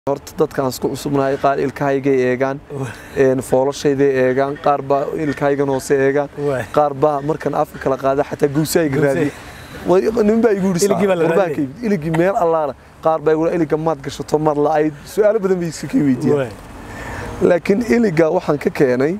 horta dadkaan isku cusubnahay qaar ilkahaygay eegaan foolashayday eegaan qaar baa ilkahaygan hoose eegaan qaar baa markan afka kala qaada xataa guusahayga raadiya nin baa igu yidhi iligii meel allaala qaar baa igu iliga maad gashato maad la'ayd su'aalo badan bay iska kii weydiiyaan laakiin iliga waxaan ka keenay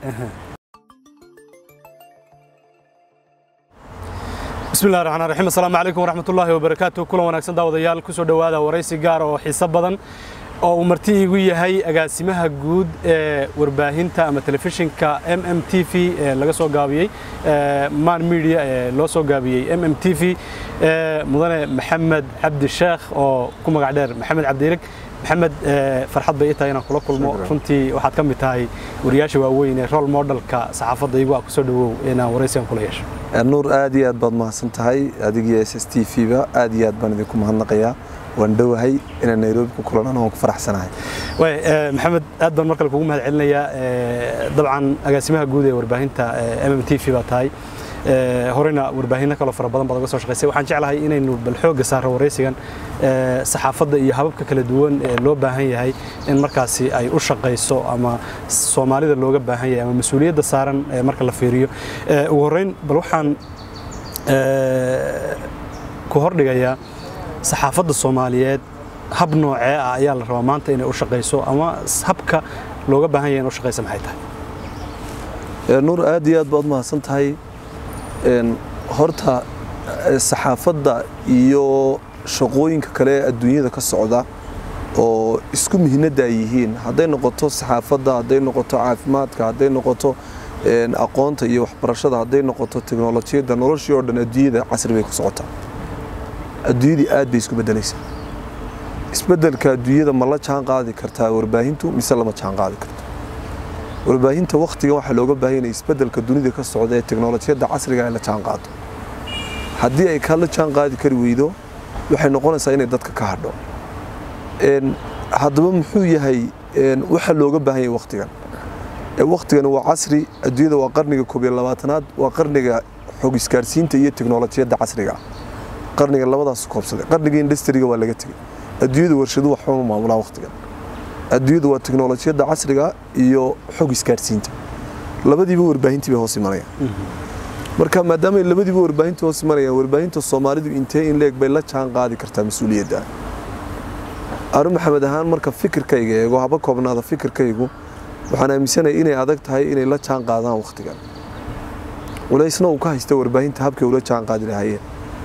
بسم الله الرحمن الرحيم السلام عليكم ورحمة الله وبركاته كل وناكسن داوديال كسو دوادا ورئيسي gaar oo xiiso badan oo uu marti igu yahay agaasimaha guud ee warbaahinta ama telefishinka MMTV ee laga soo gaabiyey Man Media ee loo soo gaabiyey MMTV ee mudane Maxamed Cabdi Sheekh oo ku magac dheer Maxamed Cabdiilig maxamed farxad bay tahay inaan kula kulmo runtii waxaad ka mid tahay wariyaasha waaweyn ee role modelka saxaafadda iyagu aa kusoo dhawow inaan waraysigan kula yeesho nuur aad iyo aad baad mahadsan tahay adigii s s t v ba aad iyo aad baan idinku mahadnaqayaa waan dhowahay inaan nairobi ku kulan anoo ku faraxsanahay way maxamed aad baan markale kugu mahad celinayaa dabcan agaasimaha guud ee warbaahinta m m t v baa tahay horena warbaahinno kaloo fara badan baad uga soo shaqaysay waxaan jeclahay inaynu bal xoogga saaro waraysigan saxaafadda iyo hababka kala duwan ee loo baahan yahay in markaasi ay u shaqayso ama soomaalida looga baahan yahay ama mas-uuliyadda saaran marka la fiiriyo ugu horreyn bal waxaan ku hordhigayaa saxaafadda soomaaliyeed hab noocee ah ayaa la rabaa maanta inay u shaqayso ama habka looga baahan yahay in u shaqaysa maxay tahay nuur aad iyo aad baad mahadsan tahay horta saxaafadda iyo shaqooyinka kale ee adduunyada ka socda oo isku mihnada ay yihiin hadday noqoto saxaafadda hadday noqoto caafimaadka hadday noqoto aqoonta iyo waxbarashada hadday noqoto teknolojiyadda noloshii oo dhan adduunyada casri bay ku socotaa adduunyadii aad bay isku bedelaysaa isbedelka adduunyada ma la jaan qaadi kartaa warbaahintu mise lama jaan qaadi karto warbaahinta wakhtigan waxaa looga baahan yahay isbedelka dunida ka socda ee teknolojiyadda casriga ay la jaan qaado haddii ay ka la jaan qaadi kari weydo waxay noqonaysaa inay dadka ka hadho haddaba muxuu yahay waxa looga baahan yahay wakhtigan wakhtigan waa casri adduunyada waa qarniga koob iyo labaatanaad waa qarniga xog isgaarsiinta iyo teknolojiyadda casriga qarniga labadaas koobsaday qarniga industriga waa laga tegey adduunyada warshadu waxba ma maamulaan wakhtigan adduunyadu waa teknolojiyadda casriga iyo xog isgaarsiinta labadiiba warbaahintii bay hoos imanayaan marka maadaamay labadiiba warbaahinta hoos imanayaan warbaahinta soomaalidu intee in leeg bay la jaan qaadi kartaa mas-uuliyadda anu maxamed ahaan marka fikirkayga eego haba koobnaada fikirkaygu waxaan aaminsanaya inay adag tahay inay la jaan qaadaan wakhtigan walaysna uu ka haysta warbaahinta habkay ula jaan qaadi lahaayeen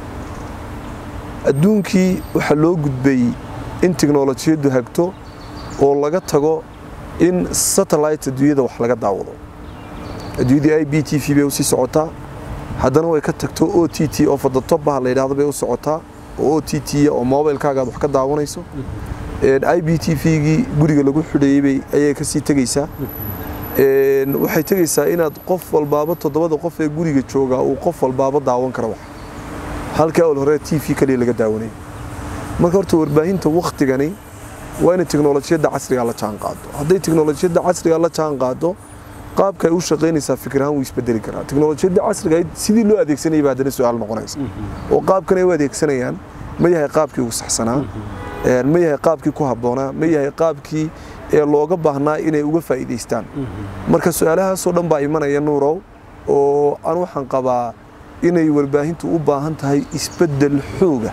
adduunkii waxaa loo gudbay in teknolojiyaddu hagto oo laga tago in satellite adduunyada wax laga daawado adduunyadii i b t v bay usii socotaa haddana way ka tagto o t t oo fadatobaha la yidhahdo bay u socotaa oo o t t oo mobilkaaga aad wax ka daawanayso i b t v-gii guriga lagu xidheeyey ayay kasii tegeysaa waxay tegeysaa inaad qof walbaaba toddobada qof ee guriga jooga uu qof walbaaba daawan karo wax halkii awal hore t v kaliya laga daawanay marka horta warbaahinta wakhtigani waa inay teknolojiyadda casriga la jaan qaado hadday teknolojiyadda casriga la jaan qaado qaabka ay u shaqaynaysaa fikir ahaan wuu isbedeli karaa teknolojiyadda casriga sidii loo adeegsanayay baa haddana su-aal noqonaysa oo qaabkan ay u adeegsanayaan ma yahay qaabkii ugu saxsanaa ma yahay qaabkii ku habboonaa ma yahay qaabkii ee looga baahnaa inay uga faa'iidaystaan marka su-aalahaasoo dhan baa imanaya nuurow oo aan waxaan qabaa inay warbaahintu u baahan tahay isbeddel xooga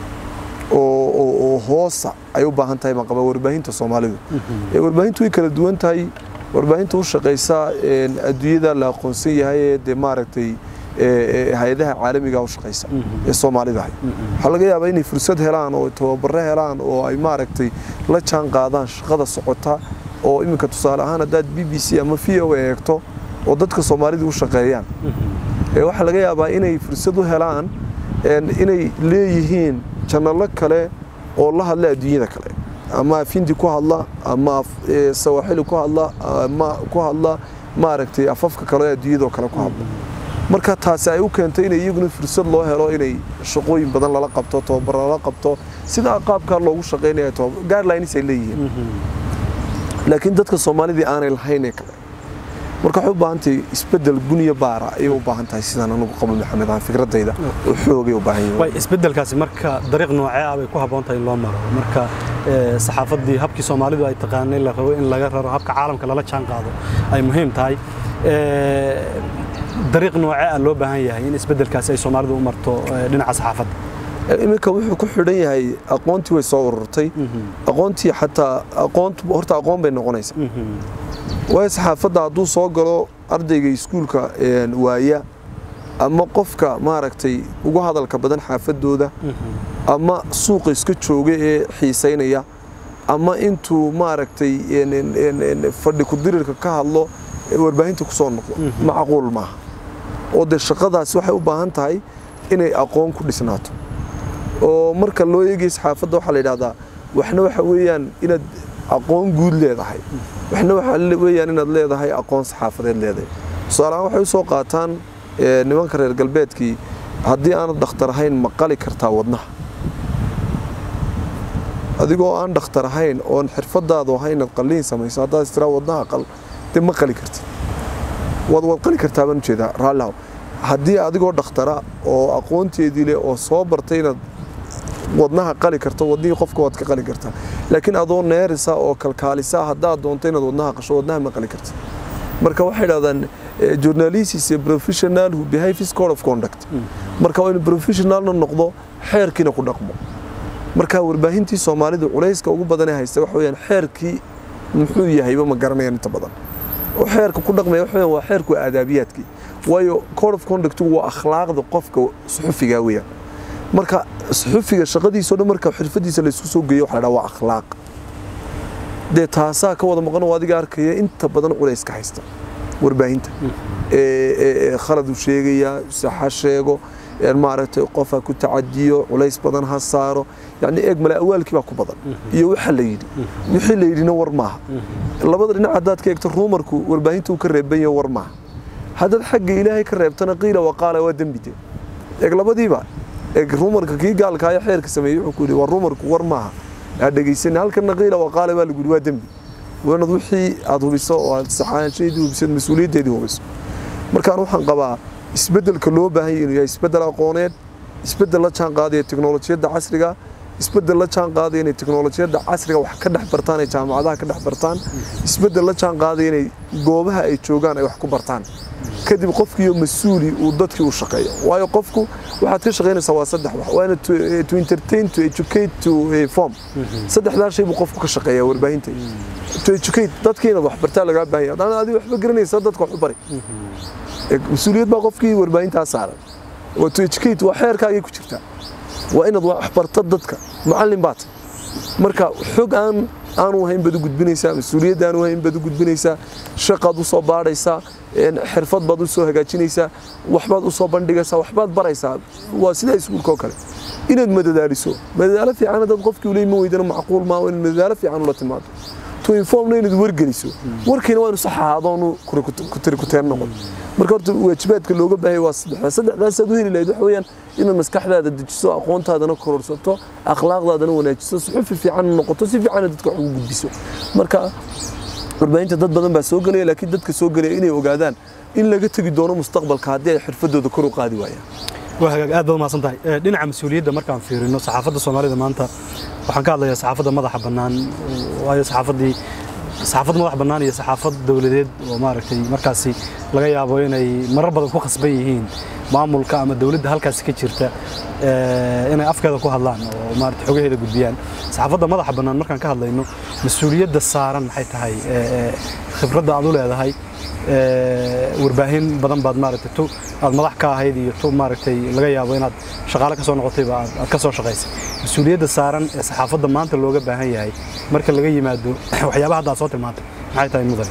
oo hoosa ay u baahan tahay baan qabaa warbaahinta soomaalidu warbaahintu way kala duwan tahay warbaahinta u shaqaysa adduunyada la aqoonsan yahay ee dee maaragtay hay-adaha caalamiga u shaqaysa ee soomaalida ahay waxaa laga yaabaa inay fursad helaan oo tababaro helaan oo ay maaragtay la jaan qaadaan shaqada socota oo iminka tusaale ahaan haddaad b b c ama v o eegto oo dadka soomaalida u shaqeeyaan waxaa laga yaabaa inay fursad u helaan inay leeyihiin janalo kale oo la hadla adduunyada kale ama afindi ku hadla ama sawaaxili ku hadla ama ku hadla maaragtay afafka kale adduunyadoo kale ku hadla marka taasi ay u keentay inay iyaguna fursad loo helo inay shaqooyin badan lala qabto tababaro lala qabto sidaa qaabkaa loogu shaqaynaya guidelines ay leeyihiin laakiin dadka soomaalidii aanay lahayn ee kale marka waxay u baahan tahay isbedel guniya baara ayay u baahan tahay sidaan anigu qabo maxamed aan fikradayda oo xoogay u baahan way isbedelkaasi marka dariiq noocee ah bay ku habboon tahay in loo maro marka saxaafaddii habkii soomaalidu ay taqaanay la rabo in laga raro habka caalamka lala jaan qaado ay muhiim tahay dariiq noocee ah loo baahan yahay in isbeddelkaasi ay soomaalidu u marto dhinaca saxaafadda iminka wuxuu ku xidhan yahay aqoontii way soo ururtay aqoontii xataa aqoontu horta aqoon bay noqonaysaa waayo saxaafadda hadduu soo galo ardayga iskuulka waaya ama qofka maaragtay ugu hadalka badan xaafadooda ama suuqa iska jooga ee xiisaynaya ama intuu maaragtay fadhi kudirirka ka hadlo warbaahinta ku soo noqdo macquul maaha oo dee shaqadaasi waxay u baahan tahay inay aqoon ku dhisnaato oo marka loo eegay saxaafadda waxaa la yidhahdaa waxna waxa weeyaan inaad aqoon guud leedahay waxna waxa weeyaan inaad leedahay aqoon saxaafadeed leedahay tusaalehaan waxay u soo qaataan nimanka reer galbeedkii haddii aanad dhakhtar ahayn ma qali kartaa wadnaha adigoo aan dhakhtar ahayn oon xirfadaadu ahayn inaad qalliin samayso haddaad istiraa wadnaha qal dee ma qali kartid waad waad qali kartaa baan ujeedaa raallihaw haddii adigoo dhakhtara oo aqoonteedii leh oo soo bartay inaad wadnaha qali karto wadnihii qofka waad ka qali kartaa laakiin adoo neerisa oo kalkaalisa haddaad doonto inaad wadnaha qasho wadnaha ma qali kartid marka waxay dhahdaan journalist is a professional who behave his code of conduct marka waa inuu professionalna noqdo xeerkiina ku dhaqmo marka warbaahintii soomaalidu culayska ugu badan ee haysta waxa weeyaan xeerkii muxuu yahayba ma garanayaan inta badan oo xeerka ku dhaqmaya waxa weeyaan waa xeerku aadaabiyaadkii waayo code of conduct waa akhlaaqda qofka suxufiga weeyaan marka suxufiga shaqadiisoo dhan marka xirfadiisa la isku soo geeyo waxa la dhaha waa akhlaaq dee taasaa ka wada maqan oo adiga arkaya inta badan culayska haysta warbaahinta khalad uu sheegayaa saxa sheego maaragtay qof ha ku tacadiyo culays badan ha saaro yani eeg male awaalkii baa ku badan iyo waxa la yidhi wixii la yidhina war maaha labada dhinac haddaad ka eegto ruumarku warbaahinta uu ka reeban yahay war maaha haddaad xagga ilaahay ka reebtana qiila waqaala waa dembide eeg labadiiba eeg ruumarka kii gaalkaayo xeerka sameeyey wuxuu ku yidhi waa ruumarku war maaha aa dhegaysan halkana qiila waqaala baa lagu yidhi waa dembi waanad wixii aad hubiso oo aad saxaanshaydii hubiso mas-uuliyaddeedii hubiso markaan waxaan qabaa isbeddelka loo baahan yahay inuu yahay isbeddel aqooneed isbeddel la jaan qaadaya teknolojiyadda casriga isbeddel la jaan qaadaya inay teknolojiyadda casriga wax ka dhex bartaan ay jaamacadaha ka dhex bartaan isbeddel la jaan qaadaya inay goobaha ay joogaan ay wax ku bartaan kadib qofkiiyo mas-uuli uu dadkii u shaqeeyo waayo qofku waxaad ka shaqaynaysaa waa saddex wax waa ina to entertain to educate to form saddexdaa shay buu qofku ka shaqeeya warbaahinta to educate dadkii inaad wax bartaa lagaa baahan yahay haddana adiga waxba garanaysa dadka wax u bari mas-uuliyad baa qofkii warbaahintaa saaran waa to educate waa xeerkaagay ku jirtaa waa inaad wax barta dadka macallin baad marka xog aan aanu hayn baad u gudbinaysaa mas-uuliyad aanu hayn baad u gudbinaysaa shaqaad u soo baadhaysaa xirfad baad u soo hagaajinaysaa waxbaad u soo bandhigaysaa waxbaad baraysaa waa sida iskuulka oo kale inaad madadaaliso madadaalo fiican haddaad qofkii uley ma weydana macquul maa inaad madadaalo fiican ula timaado to informna inaad wargeliso warkiina waa inu sax ahaadoonu kutiri kuteen noqon marka horta waajibaadka looga baahaya waa saddexdaa saddexdaasaad u heli lahayd waxa weeyaan inaad maskaxdaada dejiso aqoontaadana kororsato akhlaaqdaadana wanaajiso suxufi fiican noqoto si fiican dadka wax ugu gudbiso marka warbaahinta dad badan baa soo gelaya laakiin dadka soo gelaya inay ogaadaan in laga tegi doono mustaqbalka haddii ay xirfadooda kor u qaadi waayaan waa hagaag aad baad umahadsan tahay dhinaca mas-uuliyadda markaan fiirino saxaafadda soomaalida maanta waxaan ka hadlayaa saxaafadda madaxa bannaan waayo saxaafaddii saxaafad madax bannaan iyo saxaafad dowladeed oo maaragtay markaasi laga yaabo inay marar badan ku khasban yihiin maamulka ama dowladda halkaasi ka jirta inay afkeeda ku hadlaan oo maarata xogaheeda gudbiyaan saxaafadda madaxa bannaan markaan ka hadlayno mas-uuliyadda saaran maxay tahay khibradda aad u leedahay warbaahin badan baad maaragtay tu aad madax ka ahayd iyo tu maaragtay laga yaabo inaad shaqaale ka soo noqotayba aad ka soo shaqaysay mas-uuliyadda saaran ee saxaafadda maanta looga baahan yahay marka laga yimaado waxyaabaha hadda aad soo tilmaantay maxay tahay mudan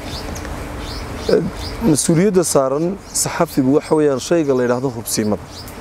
mas-uuliyadda saaran saxafigu waxa weeyaan shayga la yidhaahdo hubsiimada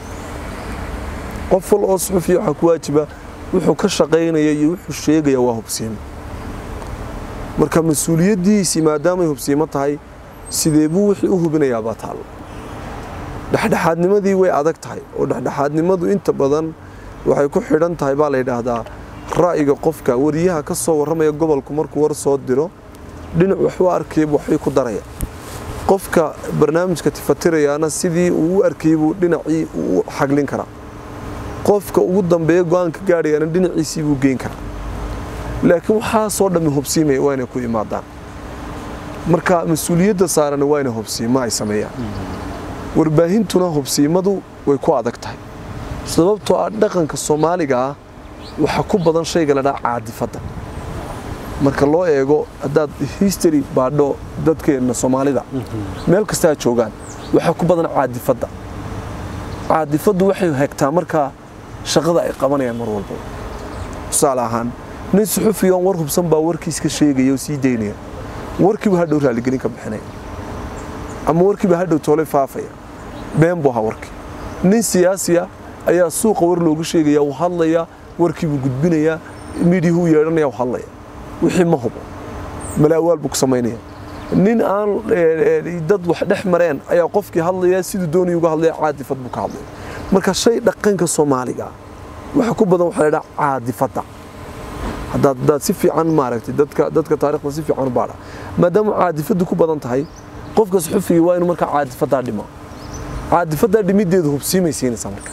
qof wal oo suxufiya waxaa ku waajiba wuxuu ka shaqaynaya iyo wuxuu sheegaya waa hubsiimo marka mas-uuliyaddiisii maadaamay hubsiimo tahay sidee buu wixii u hubinayaa baa taallo dhexdhexaadnimadii way adag tahay oo dhexdhexaadnimadu inta badan waxay ku xidhan tahay baa la yidhaahdaa ra'yiga qofka wariyaha ka soo warramaya gobolku markuu war soo diro dhinac waxu arkaya waxbay ku daraya qofka barnaamijka tifatirayaana sidii uu u arkayay buu dhinacii u xaglin karaa qofka ugu dambeeya go-aanka gaadhayana dhinaciisii buu geyn karaa laakiin waxaasoo dhammi hubsiimaya waa inay ku imaadaan marka mas-uuliyadda saarani waa inay hubsiimo ay sameeyaan warbaahintuna hubsiimadu way ku adag tahay sababtoo ah dhaqanka soomaaliga ah waxaa ku badan shayga la dhaha caadifadda marka loo eego haddaad history baadho dadkeenna soomaalida meel kastaa joogaan waxaa ku badan caadifadda caadifaddu waxay hegtaa markaa shaqada ay qabanayaan mar walba tusaale ahaan nin suxufiga oon war hubsan baa warkiis ka sheegaya oo sii daynaya warkiiba hadhow raaligelin ka bixinaya ama warkiiba hadhow toole faafaya been buu ahaa warkii nin siyaasiya ayaa suuqa war loogu sheegaya uu hadlaya warkiibuu gudbinaya midiyahuu yeedhanaya uu hadlaya wixii ma hubo malaawaal buu ku samaynaya nin aan dad wax dhex mareen ayaa qofkii hadlaya siduu doonaya uga hadlaya caadifad buu ka hadlaya marka shay dhaqanka soomaaliga waxa ku badan waxaa la dhaha caadifadda haddaad haddaad si fiican maaragtay dadka dadka taariikhda si fiican u baadha maadaama caadifaddu ku badan tahay qofka suxufiga waa inuu markaa caadifaddaa dhimo caadifaddaa dhimiddeedu hubsiimay siinaysaa marka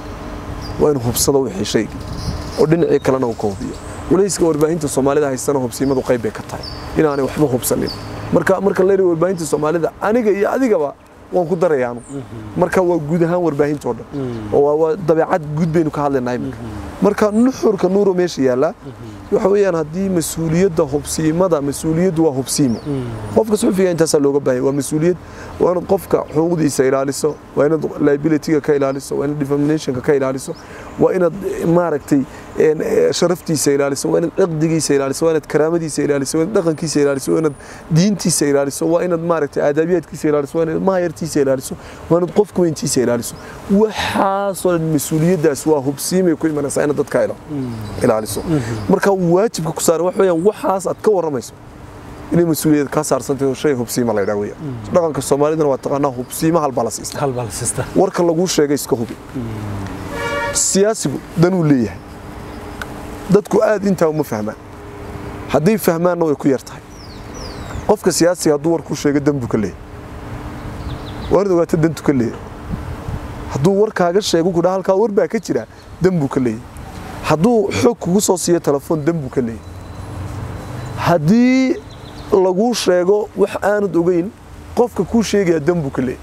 waa inuu hubsado wixii shaygii oo dhinacii kalena uu ka hubiyo culayska warbaahinta soomaalida haystana hubsiimadu qayb bay ka tahay inaanay waxba hubsanin marka marka la yidhi warbaahinta soomaalida aniga iyo adigaba waan ku darayaanu marka waa guud ahaan warbaahintoo dhan oo waa dabeecad guud baynu ka hadlaynaa iminka marka nuxurka nuuro meesha yaallaa waxa weeyaan haddii mas-uuliyadda hubsiimada mas-uuliyaddu waa hubsiimo qofka suxufiga intaasaa looga baahanya waa mas-uuliyad waa inaad qofka xuquuqdiisa ilaaliso waa inaad liabilityga ka ilaaliso waa inaad defamnationka ka ilaaliso waa inaad maaragtay sharaftiisa ilaaliso waa inaad ciqdigiisa ilaaliso waa inaad karaamadiisa ilaaliso waa inaad dhaqankiisa ilaaliso waa inaad diintiisa ilaaliso waa inaad maaragtay aadaabiyaadkiisa ilaaliso waa inaad mahayartiisa ilaaliso waa inaad qofka weyntiisa ilaaliso waxaasoo dhan mas-uuliyaddaas waa hubsiimay ku imanaysaa inaad dadka ilaaliso marka waajibka ku saaran waxa weeyaan waxaas aad ka warramayso inay mas-uuliyad kaa saarsantahay oo shay hubsiima la ydhaa weeyaan dhaqanka soomaalidana waa taqaanaa hubsiima halbaa la siistaa halbaa la siistaa warka laguu sheegay iska hubi siyaasigu danuu leeyahay dadku aad intaa uma fahmaan hadday fahmaanna way ku yar tahay qofka siyaasiga hadduu war kuu sheego danbuu ka leeyahay waanad ogaata dantu ka leeyahay hadduu war kaaga sheego kudhaa halkaa war baa ka jira dan buu ka leeyahay hadduu xoog kugu soo siiyo telefoon dan buu ka leeyahay haddii laguu sheego wax aanad ogeyn qofka kuu sheegaya dan buu ka leeyahay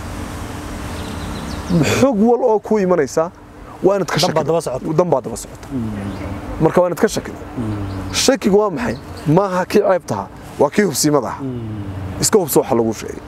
xog wal oo kuu imanaysaa waa inaad ka Dan baa daba socota. dan baa daba socota marka waa inaad ka shakida shakigu waa maxay maaha kii ceebtaha waa kii hubsiimada aha iska hubso waxa laguu sheegay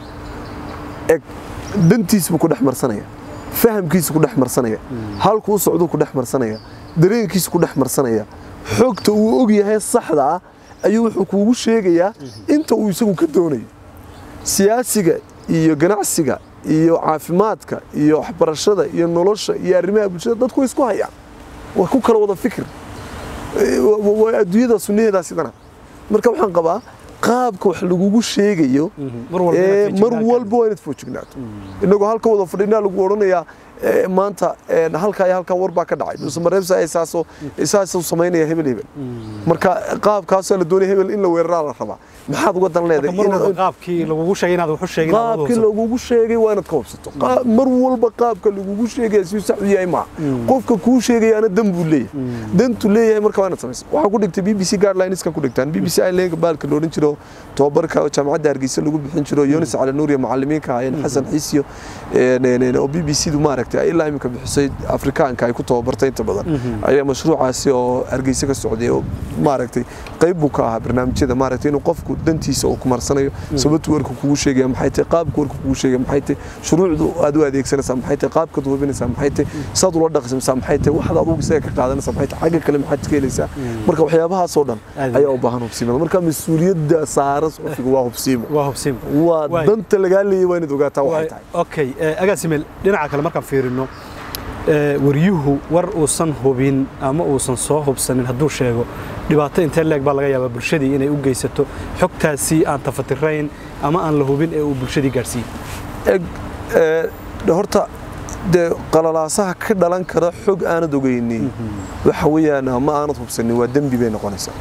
eg dantiis buu ku dhex marsanaya fahamkiisu ku dhex marsanaya halkuu u socduu ku dhex marsanaya dareenkiisu ku dhex marsanaya xogta uu og yahay saxda ah ayuu wuxuu kuugu sheegayaa inta uu isagu ka doonayo siyaasiga iyo ganacsiga iyo caafimaadka iyo waxbarashada iyo nolosha iyo arrimaha bulshada dadku way isku hayaan waa ku kala wada fikir Eh, wa- wa- waa adduunyada sunnaheedaa sidana marka waxaan qabaa qaabka wax lagugu sheegayo mar walba ee, inaad mar feejignaan walba waa inaad foojignaato inagoo halka wada fadhinaa lagu odhanayaa ee, maanta ee, halkaa iyo halkaa war baa ka dhacay muse mareebsa isaasoo isaasoo samaynaya hebel hebel marka qaabkaasoo la doonaya hebel in la weeraraa la rabaa maxaad uga dan Marka leedahay mar walba Inaad- qaabkii lagugu sheegay inaad wax u sheegin aad qaabkii hubsato. lagugu sheegay waa inaad ka hubsato Qaa- mar walba qaabka lagugu sheegaya si sax u yahay maaha qofka kuu sheegayaana dan buu leeyahay dantu leeyahay marka waa inaad samaysa waxaa ku dhigtay b b c guidelines-ka ku dhigtaan b b c islanka baalka la odhan jiro tobabarka jaamacadda hargeysa lagu bixin jiro yonis cali nuur iyo macalimiinka ahaayeen xasan xiisiyo een, een, een, oo b b c du maaragtay ay ilaa imika bixisay afrikaanka ay ku tababartay inta badan ayaa mashruucaasi oo hargeysa ka socday oo maaragtay qayb buu ka ahaa barnaamijyada maaragtay inuu qofku dantiisa uu kumarsanayo sababtu warku kugu sheegaya maxay tahay qaabku warku kugu sheegaya maxay tahay shuruucdu aad u adeegsanaysaa maxay tahay qaabkaad u hubinaysaa maxay tahay saad ula dhaqmaysaa maxay tahay waxaad adugu isaga ka qaadanaysaa maxay tahay xagga kale maxaad ka helaysaa marka waxyaabahaasoo dhan Aad ayaa u baahan hubsiimada marka mas-uuliyadda saaran qofkiga waa hubsiimo waa hubsiim waa Waay. danta lagaa leeyay waa inaad ogaataa waxay tahay okay eh, agaasimel dhinaca kale markaan fiirino eh, waryuhu war uusan hubin ama uusan soo hubsanin hadduu sheego dhibaato intee leeg baa laga yaabaa bulshadii inay u geysato xogtaasi aan tafatirayn ama aan la hubin ee uu bulshadii gaadhsiiyey eg ee, horta dee qalalaasaha ka dhalan kara xog aanad ogeynin waxa weeyaan ma aanad hubsanin waa dembi bay noqonaysaa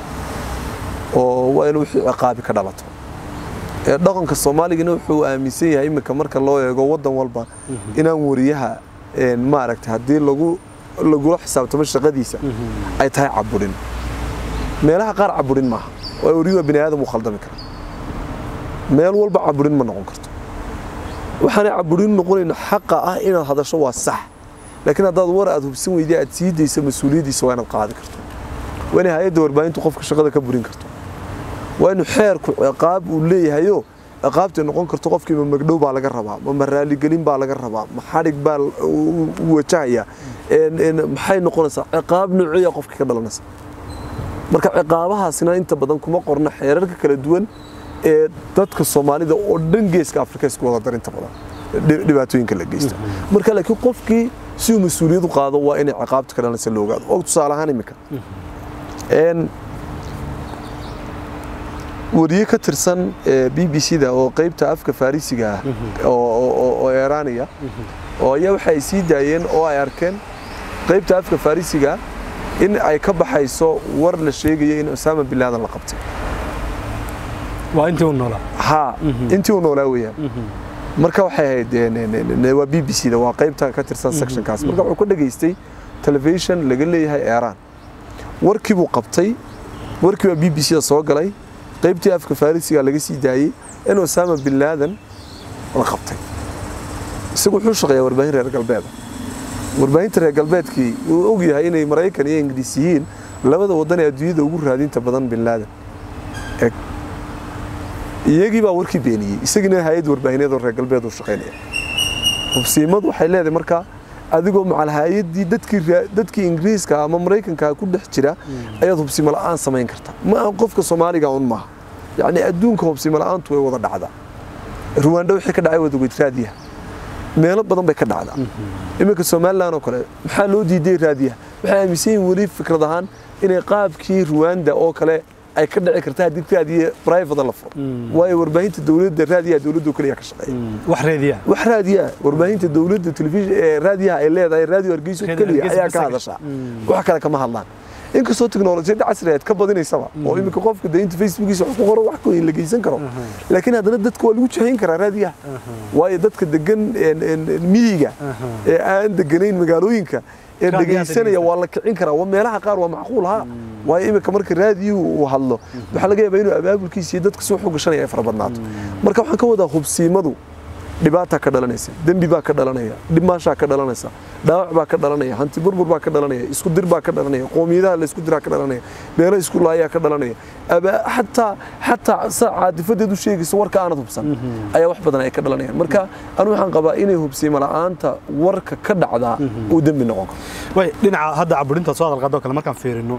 oo waa in wixii ciqaabi ka dhalato ee dhaqanka soomaaligana wuxuu aaminsan yahay iminka marka loo eego waddan walba inaan wariyaha een, maaragtay haddii lagu lagula xisaabtamo shaqadiisa ay tahay caburin meelaha qaar caburin maaha waa wariyo bini aadam uu khaldami karaa meel walba caburin ma noqon karto waxaanay caburin noqonayno xaqa ah inaad hadasho waa sax laakiin haddaad war aad hubsan weyday aad sii daysa mas-uuliyaddiisa waa inaad qaadi karto waa inay hay-adda warbaahintu qofka shaqada ka burin karto waa inu xeerku ciqaab uu leeyahayo ciqaabtay noqon karto qofkii ma magdhow baa laga rabaa ma raaligelin baa laga rabaa ma xadhig baa u wajahaya maxay noqonaysaa ciqaab noociya qofka ka dhalanaysa marka ciqaabahaasina inta badan kuma qorna xeerarka kala duwan ee dadka soomaalida oo dhan geeska afrika isku wada darinta badan dhibaatooyinka la geysta marka laakiin qofkii si uu mas-uuliyad u qaado waa inay ciqaabta ka dhalanaysa la ogaado og tusaale ahaan imika wariye ka tirsan b b c da oo qeybta afka farisiga ah oo eraaniya oo ayaa waxa ay sii daayeen oo ay arkeen qeybta afka farisiga in ay ka baxayso war la sheegayo in usaama bin laadan la qabtay waa intii uu noolaa ha intii uu noolaa weeyaan marka waxay ahayd waa b b c da waa qeybta ka tirsan sectionkaas marka wuxuu ka dhageystay telefishon laga leeyahay eeraan warkii buu qabtay warkii baa b b c da soo galay qaybtii afka farisiga laga sii daayey in usaama bin laadan la qabtay isagu wuxuu shaqeeyaa warbaahin reer galbeeda warbaahinta reer galbeedkii wuu og yahay inay maraykan iyo ingiriis yihiin labada waddan ee adduunyada ugu raadinta badan bin laadan eg iyagii baa warkii beeniyey isagiina hay-ad warbaahineed oo reer galbeed uu shaqaynaya hubsiimadu waxay leedahay markaa adigoo macal hay-addii dadkii ingiriiska ama maraykanka ku dhex jira ayaad hubsimo la'aan samayn karta ma aha qofka soomaaliga un maaha yacni adduunka hubsimo la'aantu way wada dhacdaa ruwaandho wixii ka dhacay wadagoyd raadiyaha meelo badan bay ka dhacdaa iminka somalilan oo kale maxaa loo diiday raadiyaha waxay aaminsan yihin weli fikrad ahaan inay qaabkii ruwaanda oo kale ay ka dhici karta haddii raadiye private la furo waayo warbaahinta dowladda raadiyaha dowladda kaliya ka shaqeeya wax raadiyaa wax raadiyaa warbaahinta dowladda telefishin ee raadiyaha ay leedahay raadiyo hargeysa kaliya ayaa ka hadashaa wax kale kama hadlaan inkastoo teknolojiyadda casrigeed ka badinaysaba oo iminka qofka de inta facebookiisa wax ku qoro wax koyin la geysan karo laakiin haddana dadka waa lagu jahayn karaa raadiyaha waayo dadka degan miyiga ee aan deganayn magaalooyinka ee dhegaysanaya waa la kicin karaa meelaha qaar waa macquul ha waayo iminka marka raadiyuhu uu hadlo waxaa laga yaabaa inuu abaabulkiisa iyo dadka soo xogashanaya ay fara badnaato marka waxaan ka wadaa hubsiimadu dhibaataa ka dhalanaysa dembi baa ka dhalanaya dhimaashaa ka dhalanaysa dhaawac baa ka dhalanaya hanti burbur baa ka dhalanaya isku dir baa ka dhalanaya qoomiyadaha la isku diraa ka dhalanaya beelo isku laayaa ka dhalanaya xataa xataa sa caatifadeed u sheegaysa warka aanad hubsan ayaa wax badan ay ka dhalanayaan marka anu waxaan qabaa inay hubsiimo la'aanta warka ka dhacdaa uu dembi noqon karo way dhinaca hadda caburinta soo hadal qaadoo kale markaan fiirino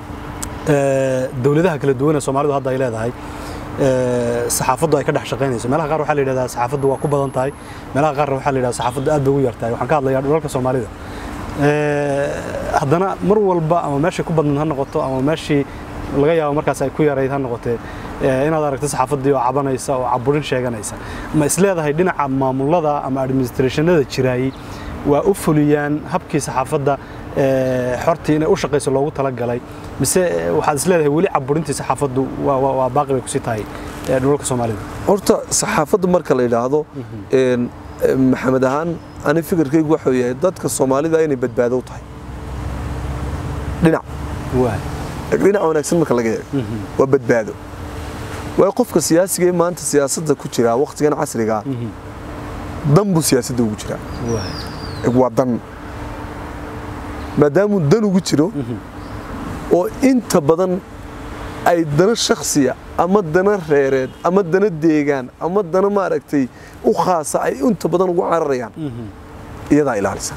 dowladaha kala duwan ee soomaalidu hadda ay leedahay saxaafaddu ay ka dhex shaqaynayso meelaha qaar waxaa la yidhahdaa saxaafaddu waa ku badan tahay meelaha qaarna waxaa la yidhahdaa saxaafaddu aad bay ugu yartahay waxaan ka hadlayaa dhulalka soomaalida haddana mar walba ama meeshay ku badnayd ha noqoto ama meeshii laga yaabo markaas ay ku yarayd ha noqotee inaad aragto saxaafaddii oo cabanaysa oo caburin sheeganaysa ma isleedahay dhinaca maamulada ama administrationada jiraayey waa u fuliyaan habkii saxaafadda xortii inay u shaqayso loogu talagalay mise waxaad isleedahay weli caburintii saxaafaddu waa baaqi bay kusii tahay dhulalka soomaalida horta saxaafadda marka la yidhaahdo maxamed ahaan ani fikirkaygu waxuu yahay dadka soomaalida inay badbaado u tahay dhinac dhinac wanaagsan marka laga eego waa badbaado waayo qofka siyaasiga ee maanta siyaasadda ku jira wakhtigan casrigaa dan buu siyaasadda ugu jiraa waa dan maadaamuu dan ugu jiro oo inta badan ay dana shakhsiya ama dana reereed ama dana deegaan ama dana maaragtay u khaasa ay inta badan ugu cararayaan iyadaa ilaalisa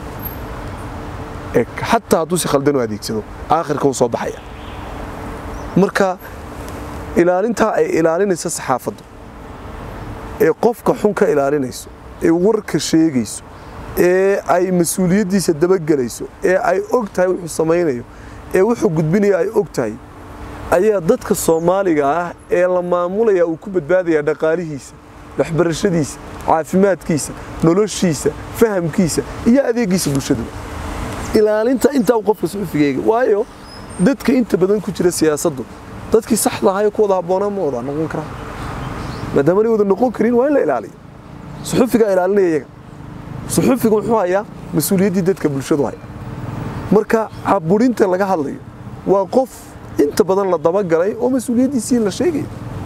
xataa hadduu si khaldan u adeegsado aakhirka uu soo baxaya marka ilaalintaa ay ilaalinaysa saxaafaddu ee qofka xun ka ilaalinayso ee warka sheegayso ee ay mas-uuliyaddiisa dabagelayso ee ay og tahay wuxuu samaynayo ee wuxuu gudbinaya ay og tahay ayaa dadka soomaaliga ah ee la maamulaya uu ku badbaadayaa dhaqaalihiisa waxbarashadiisa caafimaadkiisa noloshiisa fahamkiisa iyo adeegiisa bulshadu ilaalinta intaa u qofka suxufigeega waayo dadka inta badan ku jira siyaasaddu dadkii saxda ahaa ee ku wada habboonaa ma wada noqon karaa maadaama anay wada noqon karin waa in la ilaaliyo suxufigaa ilaalinaya iyaga suxufiga muxuu hayaa mas-uuliyaddii dadka bulshadu haya marka caburinta laga hadlayo waa qof inta badan la dabagalay oo mas-uuliyaddiisii la sheegaya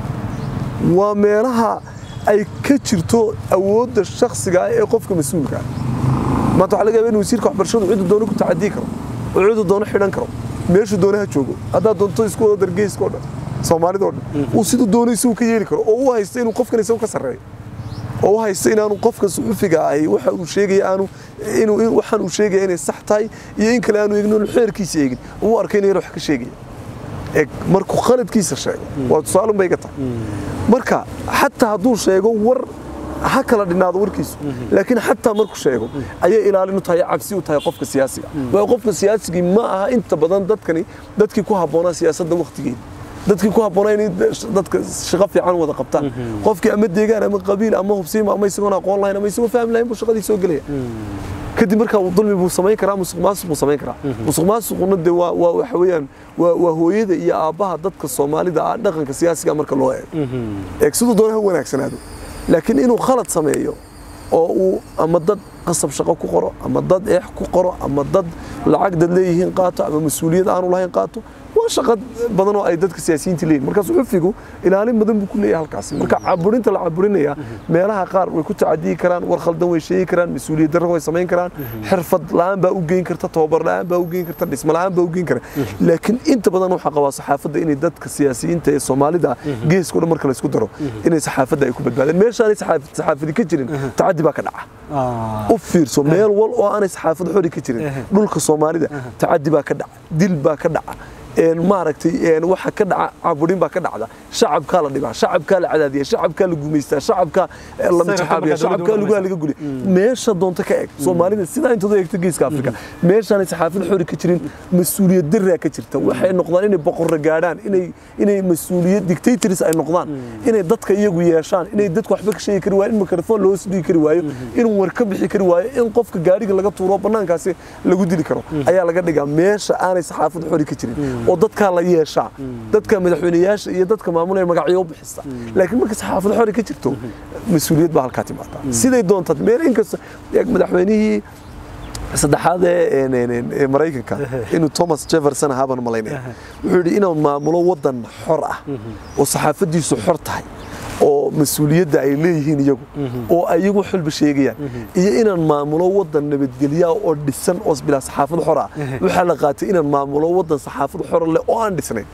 waa meelaha ay ka jirto awoodda shakhsiga ah ee qofka mas-uulka ah maanta waxaa laga yaaba in wasiirka waxbarashadu ciduu doono ku tacadii karo oo ciduu doono xidhan karo meeshuu doonaha joogo haddaad doonto isku wada dargeyska o dhan soomaalida o dhan uu siduu doono isagu ka yeeli karo oo u haysta inuu qofkan isagu ka sarreeyo oo u haysta inaanu qofka suxufiga ahi waxa uu sheegaya aanu inuu waxaan uu sheegaya inay sax tahay iyo in kale aanu eegin inuu xeerkiisa eegin uu arkay inuu wax ka sheegaya eeg markuu khaladkiisa sheego waa tusaalun bay iga tahay marka xataa hadduu sheego war ha kala dhinaado warkiisu laakiin xataa markuu sheego ayay ilaalin u tahay cabsi u tahay qofka siyaasiga waayo qofka siyaasigii ma aha inta badan dadkani dadkii ku habboonaa siyaasadda wakhtigeeda dadkii ku habboonaa inay dadka shaqo fiican wada qabtaan qofkii ama deegaan ama qabiil ama hubsiima ama isagoon aqoon lahayn ama isagoo fahmi lahayn buu shaqadii soo gelaya kadib markaa dulmi buu samayn karaa musuq maasuq buu samayn karaa musuq maasuquna dee waa waa waxa weeyaan waa waa hooyada iyo aabbaha dadka soomaalida ah dhaqanka siyaasiga marka loo eego eeg siduu doona ha wanaagsanaado laakiin inuu khalad sameeyo oo uu ama dad qasab shaqo ku qoro ama dad eex ku qoro ama dad lacag dad leeyihiin qaato ama mas-uuliyad aanu lahayn qaato waa shaqo badan oo ay dadka siyaasiyiinta leeyihin marka suxufigu ilaalin badan buu ku leeyahay halkaas marka caburinta la caburinaya meelaha qaar way ku tacadiyi karaan war khaldan way sheegi karaan mas-uuliyad darro way samayn karaan xirfad la'aan baa u geyn karta tababar la'aan baa u geyn karta dhismo la'aan baa u geyn kara laakiin inta badan waxaa qabaa saxaafadda inay dadka siyaasiyiinta ee soomaalida geeska o dhan marka laysku daro inay saxaafadda ay ku badbaadeen meeshaanay saxaafadi ka jirin tacadi baa ka dhaca u fiirso meel wal oo aanay saxaafad xori ka jirin dhulka soomaalida tacadi baa ka dhaca dil baa ka dhaca maaragtay waxa ka dhaca caburin baa ka dhacda shacabkaa la dhibaa shacabkaa la cadaadiya shacabkaa la gumaystaa shacabkaa la mitaxaabiya shacabkaa lugaha laga guliya meesha doonta ka eg soomaalida sidaa intood eegto geeska afrika meeshaanay saxaafad xori ka jirin mas-uuliyad daraa ka jirta waxay noqdaan inay boqorra gaadhaan inay inay mas-uuliyad dictators ay noqdaan inay dadka iyagu yeeshaan inay dadku waxba ka sheegi kari waayo in mikrofon loo dhigi kari waayo inuu war ka bixi kari waayo in qofka gaariga laga tuuro bannaankaasi lagu dili karo ayaa laga dhigaa meesha aanay saxaafad xori ka jirin oo dadkaa la yeeshaa dadka madaxweyneyaasha iyo dadka maamulaya magacyo u bixisa laakiin marka saxaafad xori ka jirto mas-uuliyad baa halkaa timaada siday doontaad meel inkasta madaxweynihii saddexaad ee maraykanka inuu thomas jefferson ahaa baan malaynaya wuxuu yidhi inuu maamulo waddan xor ah oo saxaafaddiisu xor tahay oo mas-uuliyadda ay leeyihiin iyagu oo ayagu xulba sheegayaan iyo inaan maamulo waddan nabadgelya oo dhisan oo bilaa saxaafad xor ah waxaa la qaatay inaan maamulo waddan saxaafad xor leh oo aan dhisnayn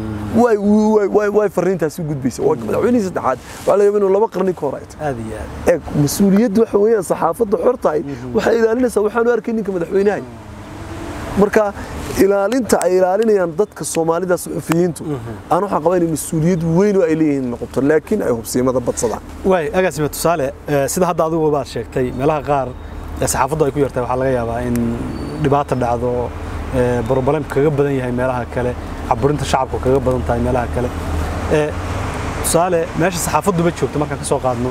way fariintaasi u gudbaysa waa madaxweynihii saddexaad waxaa laga yaaba inuu laba qarni ka hor ay tahay eeg mas-uuliyaddu waxa weeyaan saxaafadda xor tahay waxay ilaalinaysaa waxaanu arkay ninka madaxweynaha marka ilaalinta ay ilaalinayaan dadka soomaalida suxufiyiintu aan waxaan qabaa inay mas-uuliyad weyn oo ay leeyihiin noqoto laakiin ay hubsiimada badsadaan waay agaasime tusaale sida hadda adigu baad sheegtay meelaha qaar ee saxaafaddu ay ku yartay waxaa laga yaabaa in dhibaata dhacdo broblem kaga badan yahay meelaha kale caburinta shacabku kaga badan tahay meelaha kale tusaale meesha saxaafadduba joogto markaan ka soo qaadno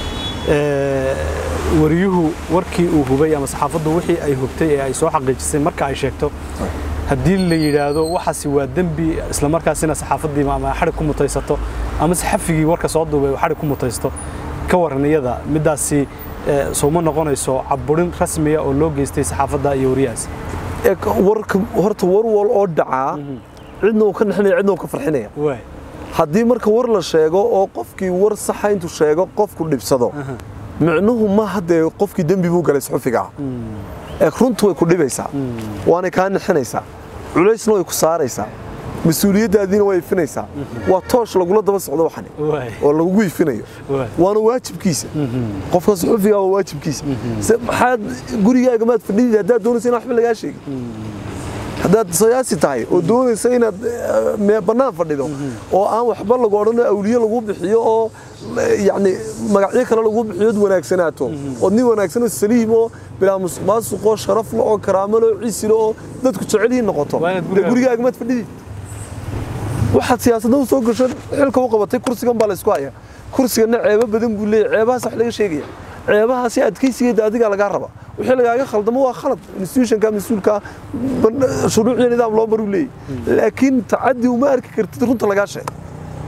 wariyuhu warkii uu hubay ama saxaafaddu wixii ay hubtay ee ay soo xaqiijisay marka ay sheegto haddii la yidhaahdo waxaasi waa dembi isla markaasina saxaafaddii ama xadhig ku mutaysato ama saxafigii warka soo duubay uu xadhig ku mutaysto ka waran iyada middaasi sooma noqonayso caburin rasmiya oo loo geystay saxaafadda iyo wariyahaas warka horta war wal oo dhacaa cidna uu ka naxinaya cidna uu ka farxinaya haddii marka war la sheego oo qofkii war saxa intuu sheego qofku dhibsado micnuhu ma haddee qofkii dembi buu galay suxufiga ah ee runtu way ku dhibaysaa waanay kaa nixinaysaa culaysna way ku saaraysaa mas-uuliyaddaadiina way ifinaysaa waa toosh lagula daba socdo waxani oo lagugu ifinayo waana waajibkiisa qofka suxufiga waa waajibkiisa maxaad gurigaaga maad fadhidid haddaad doonaysa inaan waxba lagaa sheegin haddaad siyaasi tahay oo doonaysa inaad bannaan fadhido oo aan waxba lagu odhano awliye lagu bixiyo oo yacni magacyo kale lagu bixiyood wanaagsanaato ood nin wanaagsan oo saliim oo bilaa musuq maasuq oo sharaf le oo karaamo le oo ciisi le oo dadku jecelyihiin noqoto dee gurigaaga maad fadhidid waxaad siyaasadda u soo gasho xilka u qabatay kursigan baa laysku haya kursigana ceebo badan buu leeyahy ceebahaas wax laga sheegaya ceebahaasi adkaysigeeda adigaa lagaa raba wixii lagaaga khaldamo waa khalad institutionka mas-uulka shuruuc iyo nidaam loo maruu leeyahy laakiin tacadi uma arki kartid runta lagaa sheego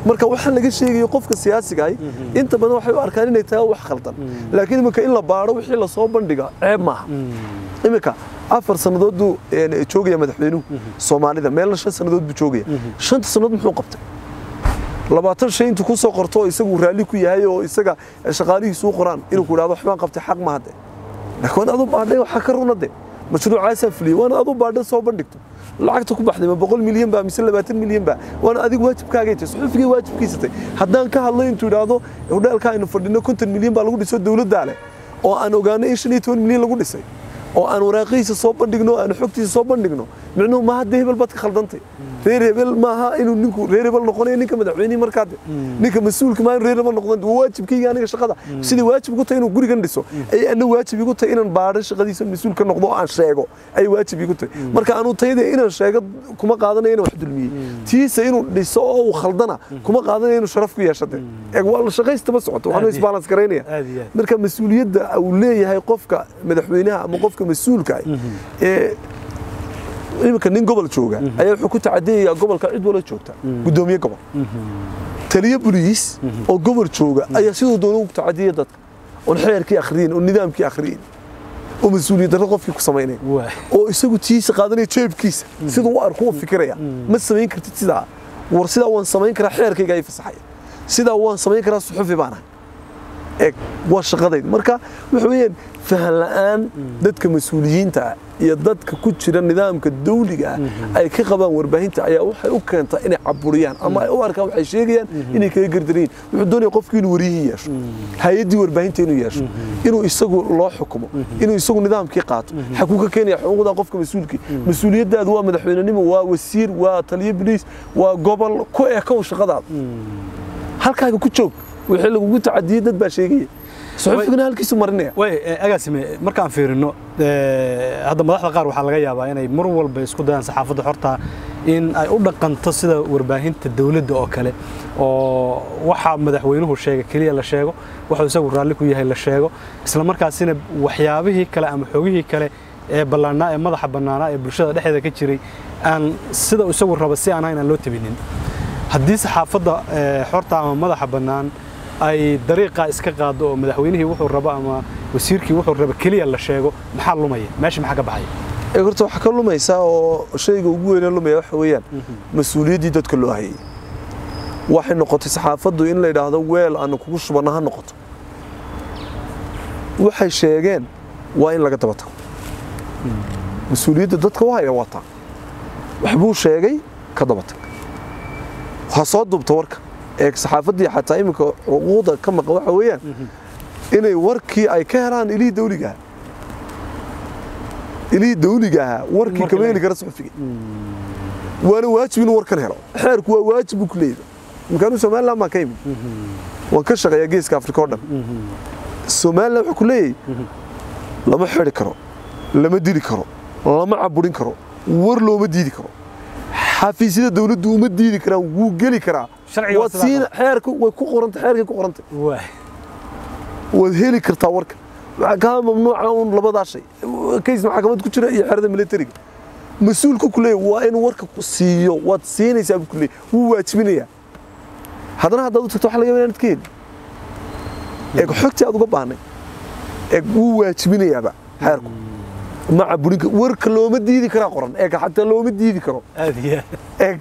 marka waxaan laga sheegayo qofka siyaasiga ahi inta badan waxay u arkaan inay tahay wax khaldan laakiin iminka in la baadho wixii lasoo bandhiga ceeb maaha iminka afar sannadood buu een, joogaya madaxweynuhu soomaalida meelna shan sannadood buu joogaya shanta sannadood muxuu qabtay labaatan shay intuu kusoo qorto oo isagu raalli ku yahay oo isaga shaqaalihiisu u qoraan inuu ku idhahdo waxbaan qabtay xaq ma hadde laakiin waan adu baadhay waxaa ka runa de mashruucaasaa fuliyey waana adu baadhay soo bandhigto lacagta ku baxday ma boqol milyan baa mise labaatan milyan baa waana adigu waajibkaagay tahay suxufigay waajibkiisa tahay haddaan ka hadlo intuu idhaahdo hodheelka aynu fadhino konton milyan baa lagu dhiso dowladdaa leh oo aan ogaano in shan iyo toban milyan lagu dhisay oo aan waraaqihiisa soo bandhigno oo aan xogtiisa soo bandhigno micnuhu maaha dee hebel baad ka khaldantay reer hebel maaha inuu ninku reer hebel noqonayo ninka madaxweynihii markaa de ninka mas-uulka maa reer hebel noqdan waa waajibkayga aniga shaqada sidii waajib igu tahay inuu gurigan dhiso ay ana waajib igu tahay inaan baadho shaqadiisa mas-uul ka noqdo oo aan sheego ay waajib igu tahay marka aanu tayada inaan sheego kuma qaadanayo inaan wax dulmiyey tiisa inuu dhiso oo uu khaldana kuma qaadanayo inuu sharaf ku yeeshade eeg waa la shaqaysta ma socoto waxaanu Aad iyo- isbalans garaynaya aad iyo aad. marka mas-uuliyadda uu leeyahay qofka madaxweynaha ama qofka mas-uulka ah ee iminka nin gobol jooga ayaa wuxuu ku tacadiyayaa gobolka cid wala joogta gudoomiye gobol taliye boliis oo gobol jooga ayaa sidoo doona ugu tacadiyaya dadka oon xeerkii akhriyin oo nidaamkii akhriyin oo mas-uuliyad darro qofkii ku samaynaya waay oo isagu tiisa qaadanaya jeebkiisa siduu u arko u fikiraya ma samayn kartid sidaa war sidaa waan samayn karaa xeerkayga ay fasaxaya sidaa waan samayn karaa suxufi baan ahay eeg waa shaqadayda marka waxa weeyaan fahan la'aan dadka mas-uuliyiinta ah iyo dadka ku jira nidaamka dawliga ah ay ka qabaan warbaahinta ayaa waxay u keentaa inay caburiyaan ama ay u arkaan waxay sheegayaan inay kaga gardaryiin wuxuu doonaya qofkii inuu wariyihii yeesho hay-addii warbaahinta inuu yeesho inuu isagu loo xukumo inuu isagu nidaamkii qaato xakuu ka keenaya xuquuqda qofka mas-uulkii mas-uuliyaddaadu waa madaxweynenimo waa wasiir waa taliyo biliis waa gobol ku ekow shaqadaada halkaaga ku joog wixii lagugu tacadiyey dad baa sheegaya suxufigana halkiisu marinaya way agaasime markaan fiirino eh, hadda madaxda qaar waxaa laga yaabaa inay mar walba isku dayaan saxaafadda xorta in ay u dhaqanto sida warbaahinta dawladda oo kale oo waxa madaxweynuhu sheega keliya la sheego waxuu isagu raalli ku yahay la sheego isla markaasina waxyaabihii kale ama xogihii kale ee ballaannaa ee madaxa bannaanaa ee bulshada dhexdeeda ka jiray aan sida uu isagu raba si aan ahayn aan loo tabinin haddii saxaafadda eh, xorta ama madaxa bannaan ay dariiqaa iska qaado oo madaxweynihii wuxuu rabo ama wasiirkii wuxuu rabo keliya la sheego maxaa lumaya meesha maxaa ka baxaya ee horta waxaa ka lumaysaa oo shayga ugu weynee lumaya waxa weeyaan mas-uuliyaddii dadka loo hayay waxay noqotay saxaafaddu in la yidhaahdo weel aanu kugu shubanno ha noqoto waxay sheegeen waa in laga daba tago mas-uuliyadda dadka u haya wataa waxbuu sheegay ka daba tag ha soo dubta warka ee saxaafaddii xataa iminka xuquuqda ka maqan waxa weeyaan inay warkii ay ka helaan ilihii dawliga ahaa ilihii dawliga ahaa warkii Warka kama heli laga- kara suxufiga waana waajib inuu warkan helo xeerku waa waajib buu ku leeyahay imkaanu somaliland baan ka imid waan ka shaqeeyaa geeska afrika oo dhan somaliland wuxuu ku leeyahay lama xidhi karo lama dili karo lama caburin karo war looma diidi karo xafiisyada dawladdu uma diidi karaan wuu geli karaa Sharciga waa waad sidaa siin xeerku way ku qorantay xeerkay ku qorantay waay waad heli kartaa warka waxaa kaa mamnuuca un labadaa shay kays maxkamad ku jira iyo xerada militariga mas-uulku ku leeyahy waa inuu warka ku siiyo waad siinaysaa buu ku leeyahy wuu waajibinayaa haddana haddaad u tagto waxa laga yaabaa inaad ka heli eeg xogtii aad uga baahnay eeg wuu waajibinayaaba xeerku ma caburin kar- warka looma diidi karaa qoran eeg xataa looma diidi karo aad iyo aad eeg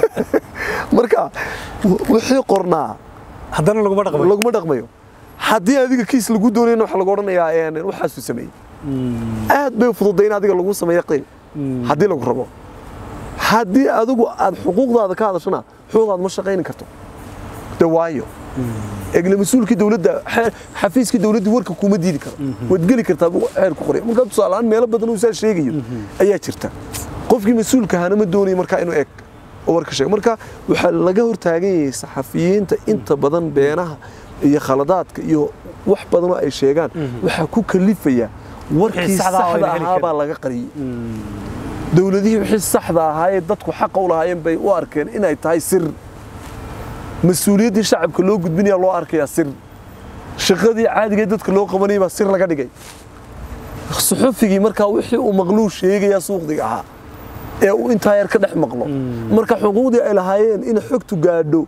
marka w- wixii qornaa haddana laguma dhaqmayo laguma dhaqmayo haddii adiga kiis lagu doonayna waxa lagu odhanayaa een, waxaasuu sameeyey aad bay fududay in adiga lagu sameeyo qiil haddii lagu rabo haddii adigu aad xuquuqdaada ka hadashana xuquuqdaada ma shaqayni karto de waayo egle mas-uulkii dowladda xe- xafiiskii dowladda warka kuma diidi karo waad geli kartaa buu xeer ku qoray markaa tusaaleaan meelo badan uu saa sheegayo ayaa jirta qofkii mas-uulka ahaana ma doonayo markaa inuu eeg oo warka sheego marka waxaa laga hortaagan yahay saxafiyiinta inta badan beenaha iyo khaladaadka iyo wax badan oo ay sheegaan waxaa ku kalifaya warkii Wixii saxda ah oo saxda ayna heli ahaa baa laga qariyey dowladihii wixii saxda ahaayee dadku xaqa u lahaayeen bay u arkeen inay tahay sir mas-uuliyaddii shacabka loo gudbinaya loo arkayaa sir shaqadii caadigae dadka loo qabanayay baa sir laga dhigay suxufigii markaa wixii uu maqluu sheegayaa suuqdiga ahaa ee uu intaa yar ka dhex maqlo marka xuquuqdii ay lahaayeen in xogtu gaadho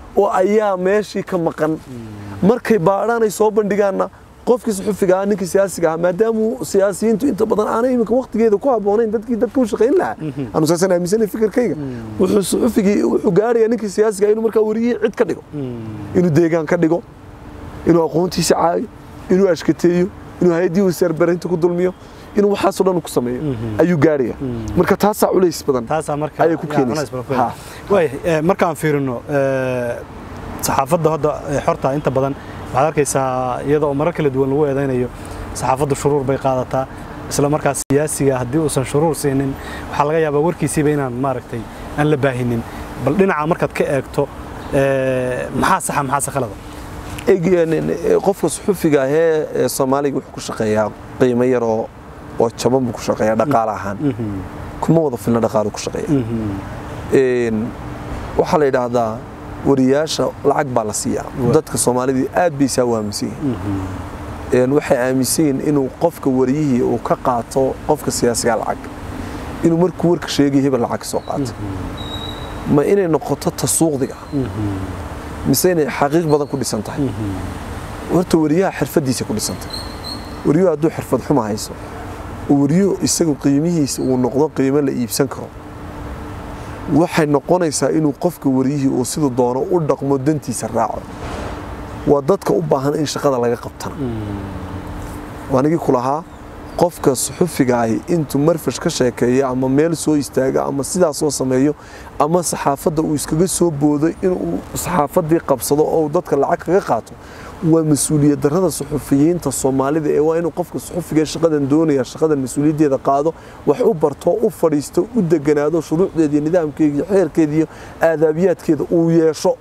oo ayaa meeshii ka maqan markay baadhaan ay soo bandhigaanna qofkii suxufiga ah ninkii siyaasiga ah maadaama siyaasiyiintu inta badan aanay iminka waqtigeeda ku habboonayn dadkii dadka u shaqayn lahaa anu saasan aaminsanay fikirkayga wuxuu suxufigii wuxuu gaarayaa ninkii siyaasiga ah inuu markaa wariyihii cid ka dhigo inuu deegaan ka dhigo inuu aqoontiisa caayo inuu ashkateeyo inuu hay-addii wasaarbaraynta ku dulmiyo inuu waxaasoo dhan ku sameeyo ayuu gaaraya marka taasaa culays badan taasaa marka ayay ku yaa, keenaysa. culays badan ku Ha. keenaysa. waaya eh, markaan fiirino eh, saxaafadda hadda eh, xorta inta badan waxaad arkaysaa iyada oo marar kala duwan lagu eedaynayo saxaafaddu shuruur bay qaadataa isla markaas siyaasiga haddii uusan shuruur siinin waxaa laga yaabaa warkiisiiba inaan maaragtay aan la baahinin bal dhinaca markaad ka eegto eh, maxaa saxa maxaase khalada Eeg- qofka suxufiga ahee ee soomaaliga wuxuu ku shaqeeyaa qiimo yar oo oo jaban buu ku shaqeeyaa dhaqaale ahaan kuma wada filna dhaqaalu ku shaqeeya Een, waxaa la yidhaahdaa wariyaasha lacag baa la siiyaa Wa- dadka soomaalidii aad bay saa u aaminsan yihiin Een, waxay aaminsan yihiin inuu qofka wariyihii uu ka qaato qofka siyaasiga lacag inuu markuu warka sheegay hebel lacag soo qaato ma inay noqoto tasuuqdiga mise inay xaqiiq badan ku dhisan tahay horta wariyaha xirfadiisa ku dhisantay wariyuhu hadduu xirfad xuma hayso oo wariyuhu isagu qiimihiisa uu noqdo qiimo la iibsan karo waxay noqonaysaa inuu qofka wariyihii uu siduu doono u dhaqmo dantiisa raaco waa dadka u baahan in shaqada laga qabtana waanigii ku lahaa qofka suxufiga ahi intuu marfash ka sheekeeyo ama meel soo istaago ama sidaas soo sameeyo ama saxaafadda uu iskaga soo boodo inuu saxaafaddii qabsado oo uu dadka lacag kaga qaato waa mas-uuliyad darrada suxufiyiinta soomaalida ee waa inuu qofka suxufiga shaqadan doonaya shaqadan mas-uuliyaddeeda qaado wax u barto u fadhiisto u deganaado shuruucdeeda iyo nidaamkeeda iyo xeerkeeda iyo aadaabiyaadkeeda uu yeesho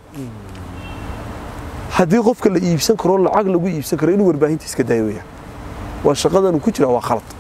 haddii qofka la iibsan karo lacag lagu iibsan karo inuu warbaahinta iska daayo weyaan waa shaqadan ku jira waa khalad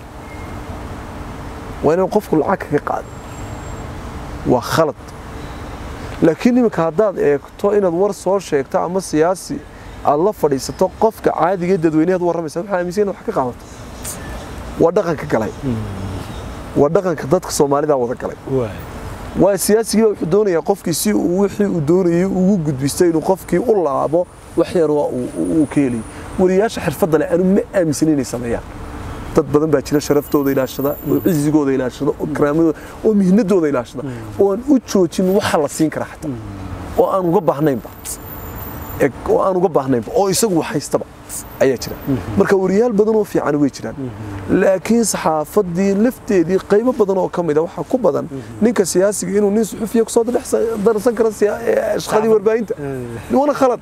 waa inuu qofku lacag kaga qaado waa khalad laakiin iminka haddaad eegto inaad war soo sheegto ama siyaasi aad la fadhiisato qofka caadiga ee dadweynehaad warramaysa waxaa aaminsan in wax ka qaadato waa dhaqanka galay waa dhaqanka dadka soomaalida wada galay waa siyaasigii baa wuxuu doonayaa qofkii si uu wixii uu doonayay ugu gudbisto inuu qofkii u laabo wax yar waa uu ka helayo wariyaasha xirfadda leh anu ma aaminsan inay sameeyaan dad badan baa jira sharaftooda ilaashada oo cizigooda ilaashada oo karaamadooda oo mihnadooda ilaashada oo aan u joojin waxa la siin kara xataa oo aan uga baahnaynba eg oo aan uga baahnaynba oo isagu wax haystaba ayaa jira marka wariyaal badan oo fiican way jiraan laakiin saxaafadii lafteedii qaybo badan oo ka mid a waxaa ku badan ninka siyaasiga inuu nin suxufiya kusoo darsan karo shaqadii warbaahinta wana khalad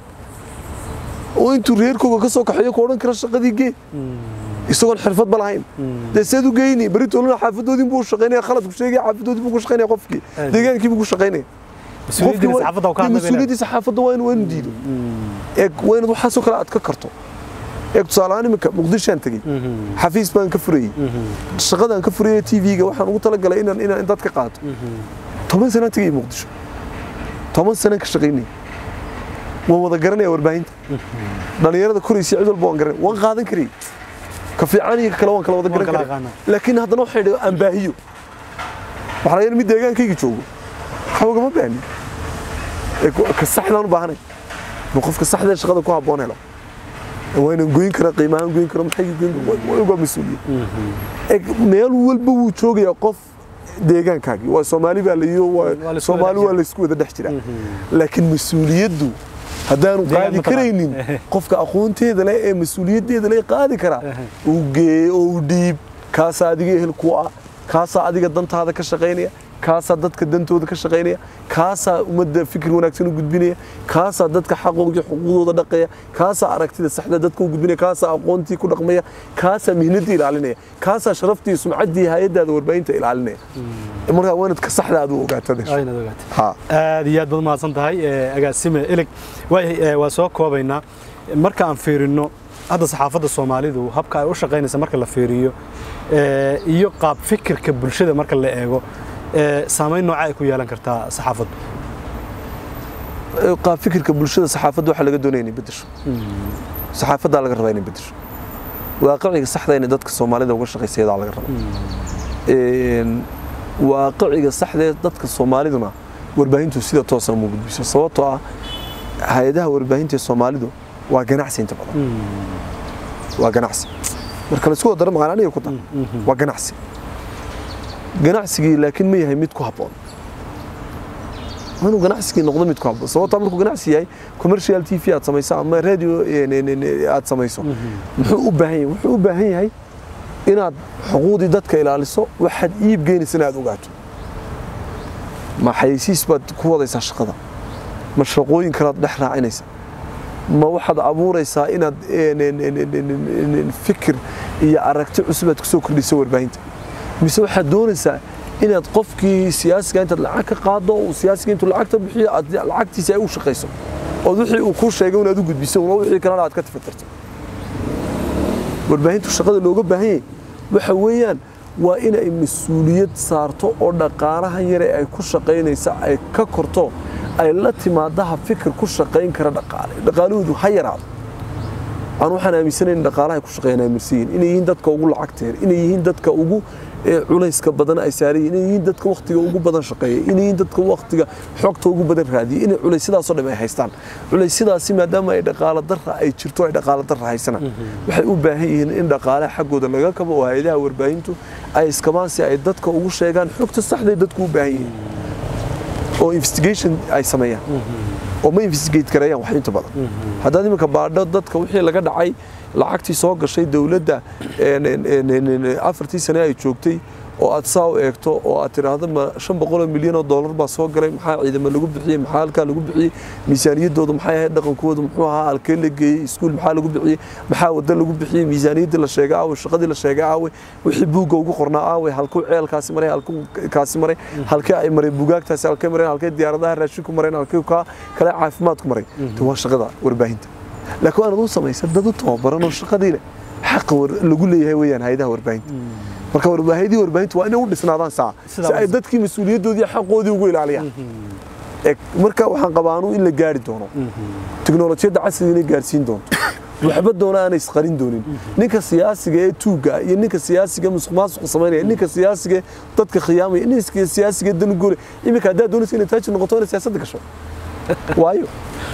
oo intuu reerkooga ka soo kaxeeyo ku odhan kara shaqadii gee isagoon xirfad ba lahayn dee seed u geyni beritoolina xaafadoodii buu shaqaynaya khaladku sheegaya xaafadoodii buu ku shaqaynaya qofkii deegaankii buu ku shaqaynaya mas-uuliyaddii saxaafadda waa inuu diido eeg waa inaad waxaasoo kale aad ka karto eeg tusaalehaan iminka muqdishaan tegey xafiis baan ka furayey shaqadaan ka furayey tv-ga waxaan ugu talagalay inaan inaan dad ka qaato toban sanaan tegey muqdisho toban sanaan ka shaqaynayay waan wada garanaya warbaahinta dhalinyarada koraysa cid walba waan garanaya waan qaadan karayay ka fiican iyo kale waan kala wada garan karay laakiin haddana waxay dhaho aan baahiyo waxaa laga mid deegaankayga joogo waxa ugama baahni ka saxdaan u baahanay inuu qofka saxdee shaqada ku habboon helo waa inaan goyn kara qiimahaan goyn karo maxay goyn waa mas-uuliyad meel walba wuu joogayaa qof deegaankaagii waa soomaali baa layiyo soomaali waa laysku wada dhex jiraa laakiin mas-uuliyaddu haddaanu qaadi karaynin qofka aqoonteeda leh ee mas-uuliyaddeeda leh qaadi karaa uu geeye oo uu dhiib kaasaa adiga ehel ku ah kaasaa adiga dantaada ka shaqaynaya kaasaa dadka dantooda ka shaqaynaya kaasaa ummadda fikir wanaagsan u gudbinaya kaasaa dadka xaqooga xuquuqdooda dhaqaya kaasaa aragtida saxda dadka u gudbinaya kaasaa aqoontii ku dhaqmaya kaasaa mihnaddii ilaalinaya kaasaa sharaftii sumcaddii hay-addaada warbaahinta ilaalinaya markaa waa inaad ka saxda aad u ogaatada aad iyo aad baad mahadsan tahay agaasime ilig waa soo koobaynaa marka aan fiirino hadda saxaafadda soomaalidu habka ay u shaqaynaysa marka la fiiriyo iyo qaab fikirka bulshada marka la eego saamayn nooca ay ku yeelan kartaa saxaafaddu qaab fikirka bulshada saxaafadda waxaa laga doonaya inay bedesho saxaafaddaa laga rabaa inay bedesho waaqiciga saxda inay dadka soomaalida uga shaqaysayadaa laga rabaa waaqiciga saxdee dadka soomaaliduna warbaahintu sida toosan uma gudbiso sababtoo ah hay-adaha warbaahinta ee soomaalidu waa ganacsi inta badan waa ganacsi marka laisku wadaro maqaan aniga ku dar waa ganacsi ganacsigii laakiin ma yahay mid ku habboon waa inuu ganacsigii noqdo mid ku habboon sababtaa markuu ganacsi yahay commercial t v aad samayso ama radio aad samayso muxuu u baahan yahay wuxuu u baahan yahay inaad xuquuqdii dadka ilaaliso waxaad iib geenaysana aad ogaato ma xayeysiis baad ku wadaysaa shaqada ma shaqooyin kalaad dhex raacinaysa ma waxaad abuuraysaa inaad fikir iyo aragti cusub aad kusoo kordhiso warbaahinta mise waxaad doonaysaa inaad qofkii siyaasiga intaad lacag ka qaado uu siyaasiga intuu lacagta bixiyo aad lacagtiisa ay u shaqayso ood wixii uu kuu sheegay inaad u gudbiso una wixii kalena aad ka tafatirto warbaahintu shaqada looga baahan yahay waxa weeyaan waa inay mas-uuliyad saarto oo dhaqaalahan yare ay ku shaqaynaysa ay ka korto ay la timaadaha fikir ku shaqayn kara dhaqaale dhaqaalahoodu ha yaraado aan waxaan aaminsanayn dhaqaalaha ay ku shaqeeyaan ay marsan yihiin inay yihiin dadka ugu lacagteer inay yihiin dadka ugu culayska badan ay saaran yihiin inay yihiin dadka wakhtiga ugu badan shaqeeya inay yihiin dadka wakhtiga xogta ugu badan raadiya inay culaysyadaasoo dhan ay haystaan culaysyadaasi maadaama ay dhaqaalo darra ay jirto ay dhaqaalo darra haysana waxay u baahan yihiin in dhaqaalaha xaggooda laga kabo oo hay-adaha warbaahintu ay iskabaan si ay dadka ugu sheegaan xogta saxday dadku u baahan yihiin oo investigation ay sameeyaan oo ma investigate gareeyaan wax inta badan haddaad iminka baadho dadka wixii laga dhacay lacagtii soo gashay dowladda afartii sane ay joogtay oo aad saa u eegto oo aad tidhaahdo ma shan boqoloo milyan oo dollar baa soo galay maxaa ciidamo lagu bixiyey maxaa halkaa lagu bixiyey miisaaniyaddooda maxay ahayd dhaqankooda muxuu ahaa halkee la geeyey iskuul maxaa lagu bixiyey maxaa wadda lagu bixiyey miisaaniyaddii la sheegay aawe shaqadii la sheegay aawe wixii buugga ugu qornaa aawe halkuu ceelkaasi maray halkuu kaasi maray halkee ay maray bugaagtaasi halkee mareen halkee diyaaradaha raashinku mareen halkee kaa kale caafimaadku maray waa shaqada warbaahinta laakiin waanad u samaysa dad u tababaran oo shaqadii leh xaqa lagu leeyahay weeyaan hay-adaha warbaahinta marka warbaahidii warbaahintu waa inay u dhisnaadaan saa si ay dadkii mas-uuliyaddoodii xaqoodii ugu ilaaliyaan marka waxaan qabaa anuu in la gaari doono tiknolojiyadda casriga inay gaarsiin doonto waxba doona aanay isqarin doonin ninka siyaasiga ee tuugga iyo ninka siyaasiga musuq maasuqa samaynaya ninka siyaasiga dadka khiyaamaya ninka siyaasiga danugole iminka haddaad doonaysa inay taajir noqoto inay siyaasadda gasho waayo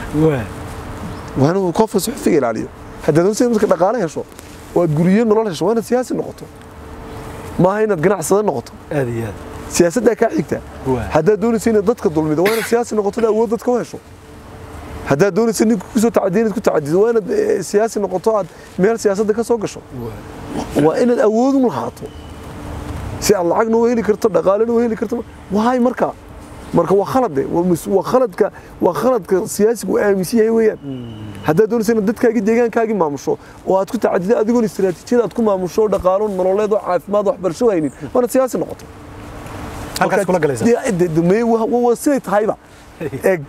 waa inuu qofka suxufiga ilaaliyo haddaad doonaysa marka dhaqaale hesho oo aad guriyo nolol hesho waa inaad siyaasi noqoto maaha inaad ganacsada noqoto aad iyo aad siyaasaddaa kaa xigta haddaad doonaysa inaad dadka dulmido waa inaad siyaasi noqoto awood dadka u hesho haddaad doonaysa ninka kusoo tacadiya inaad ku tacadido waa inaad siyaasi noqoto aad meel siyaasadda ka soo gasho waa inaad awood u lahaato si aad lacagna u heli karto dhaqaalena u heli karto waay marka marka waa khalade waa khaladka waa khaladka siyaasigu aaminsan yahay weeyaan haddaad doonaysa inaad dadkaagii deegaankaagii maamusho oo aad ku tacadido adigoon istiraatiijiyad aad ku maamusho dhaqaalo nololeed oo caafimaad waxbarasho haynin waana siyaasi noqoto halkaas kula galaysa waa siday tahayba eeg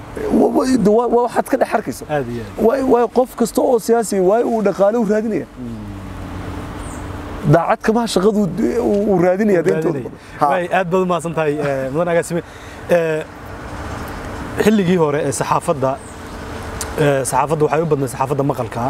waxaad ka dhex arkayso waayo qof kasta oo siyaasiga waayo uu dhaqaale u raadinaya daacad kamaha shaqadu uu raadinaya aad baad umahadsan tahay mudan agaasime xilligii hore ee saxaafadda saxaafadda waxay u badnay saxaafadda maqalka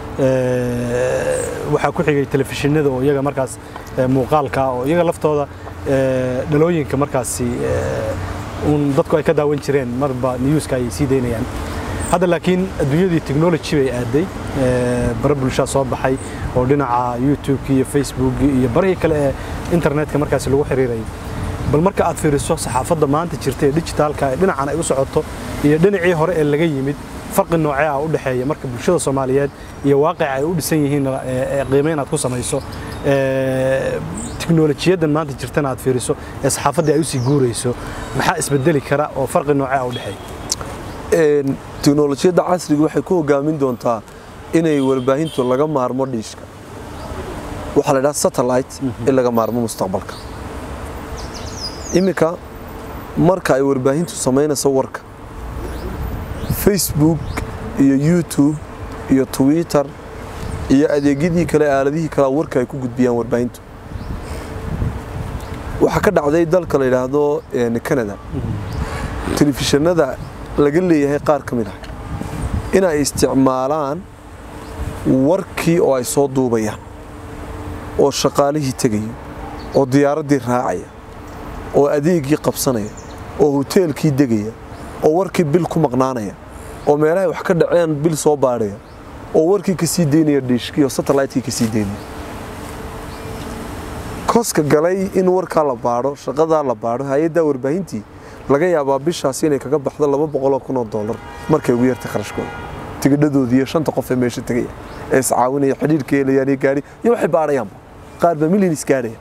waxaa ku xigay telefishinada oo iyaga markaas muuqaalka oo iyaga laftooda dhalooyinka markaasi uun dadku ay ka daawan jireen marba newska ay sii daynayaan hadda laakiin adduunyadii technology bay aaday bara bulshaa soo baxay oo dhinaca youtube iyo facebook iyo barihii kale ee internetka markaasi lagu xiriirayay bal marka aad fiiriso saxaafadda maanta jirta ee digitaalka ee dhinacan ay u socoto iyo dhinacii hore ee laga yimid farqi noocee ah u dhexeeya marka bulshada soomaaliyeed iyo waaqica ay u dhisan yihiin qiimeyn aad ku samayso tiknolojiyaddan maanta jirtana aad fiiriso ee saxaafaddii ay usii guurayso maxaa isbedeli kara oo farqi noocee ah u dhexeeya tiknolojiyadda casriga waxay ku hogaamin doontaa inay warbaahintu laga maarmo dhiishka waxaa la dhaha satellite in laga maarmo mustaqbalka iminka marka ay warbaahintu samaynayso warka facebook iyo youtube iyo twitter iyo adeegyadii kale aaladihii kale warka ay ku gudbiyaan warbaahintu waxaa ka dhacday dalka la yidhaahdo canada telefishinada laga leeyahay qaar ka mid ah in ay isticmaalaan warkii oo ay soo duubayaan oo shaqaalihii tegaya oo diyaaraddii raacaya oo adeegii qabsanaya oo hoteelkii degaya oo warkii bil ku maqnaanaya oo meelahay wax ka dhaceen bil soo baadhaya oo warkii ka sii daynaya dhiishkii oo satellite-kii ka sii daynaya koska galay in warkaa la baadho shaqadaa la baadho hay-addaa warbaahintii laga yaabaa bishaasi inay kaga baxdo laba boqoloo kun oo dollar markay ugu yartay kharashkooda tigidhadoodii iyo shanta qof ee meesha tegaya ee iscaawinaya xidhiirka helayaan iyo gaari iyo waxay baadhayaanba qaar baa milyan isgaadhaya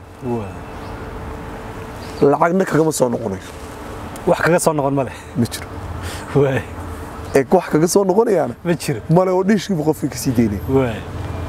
lacagna kagama soo noqonayo wax kaga soo noqon ma leh ma jiro waay ee wax kaga soo noqonayaana ma jiro male oo dhiishkiiba qofkii ka sii daynaya waay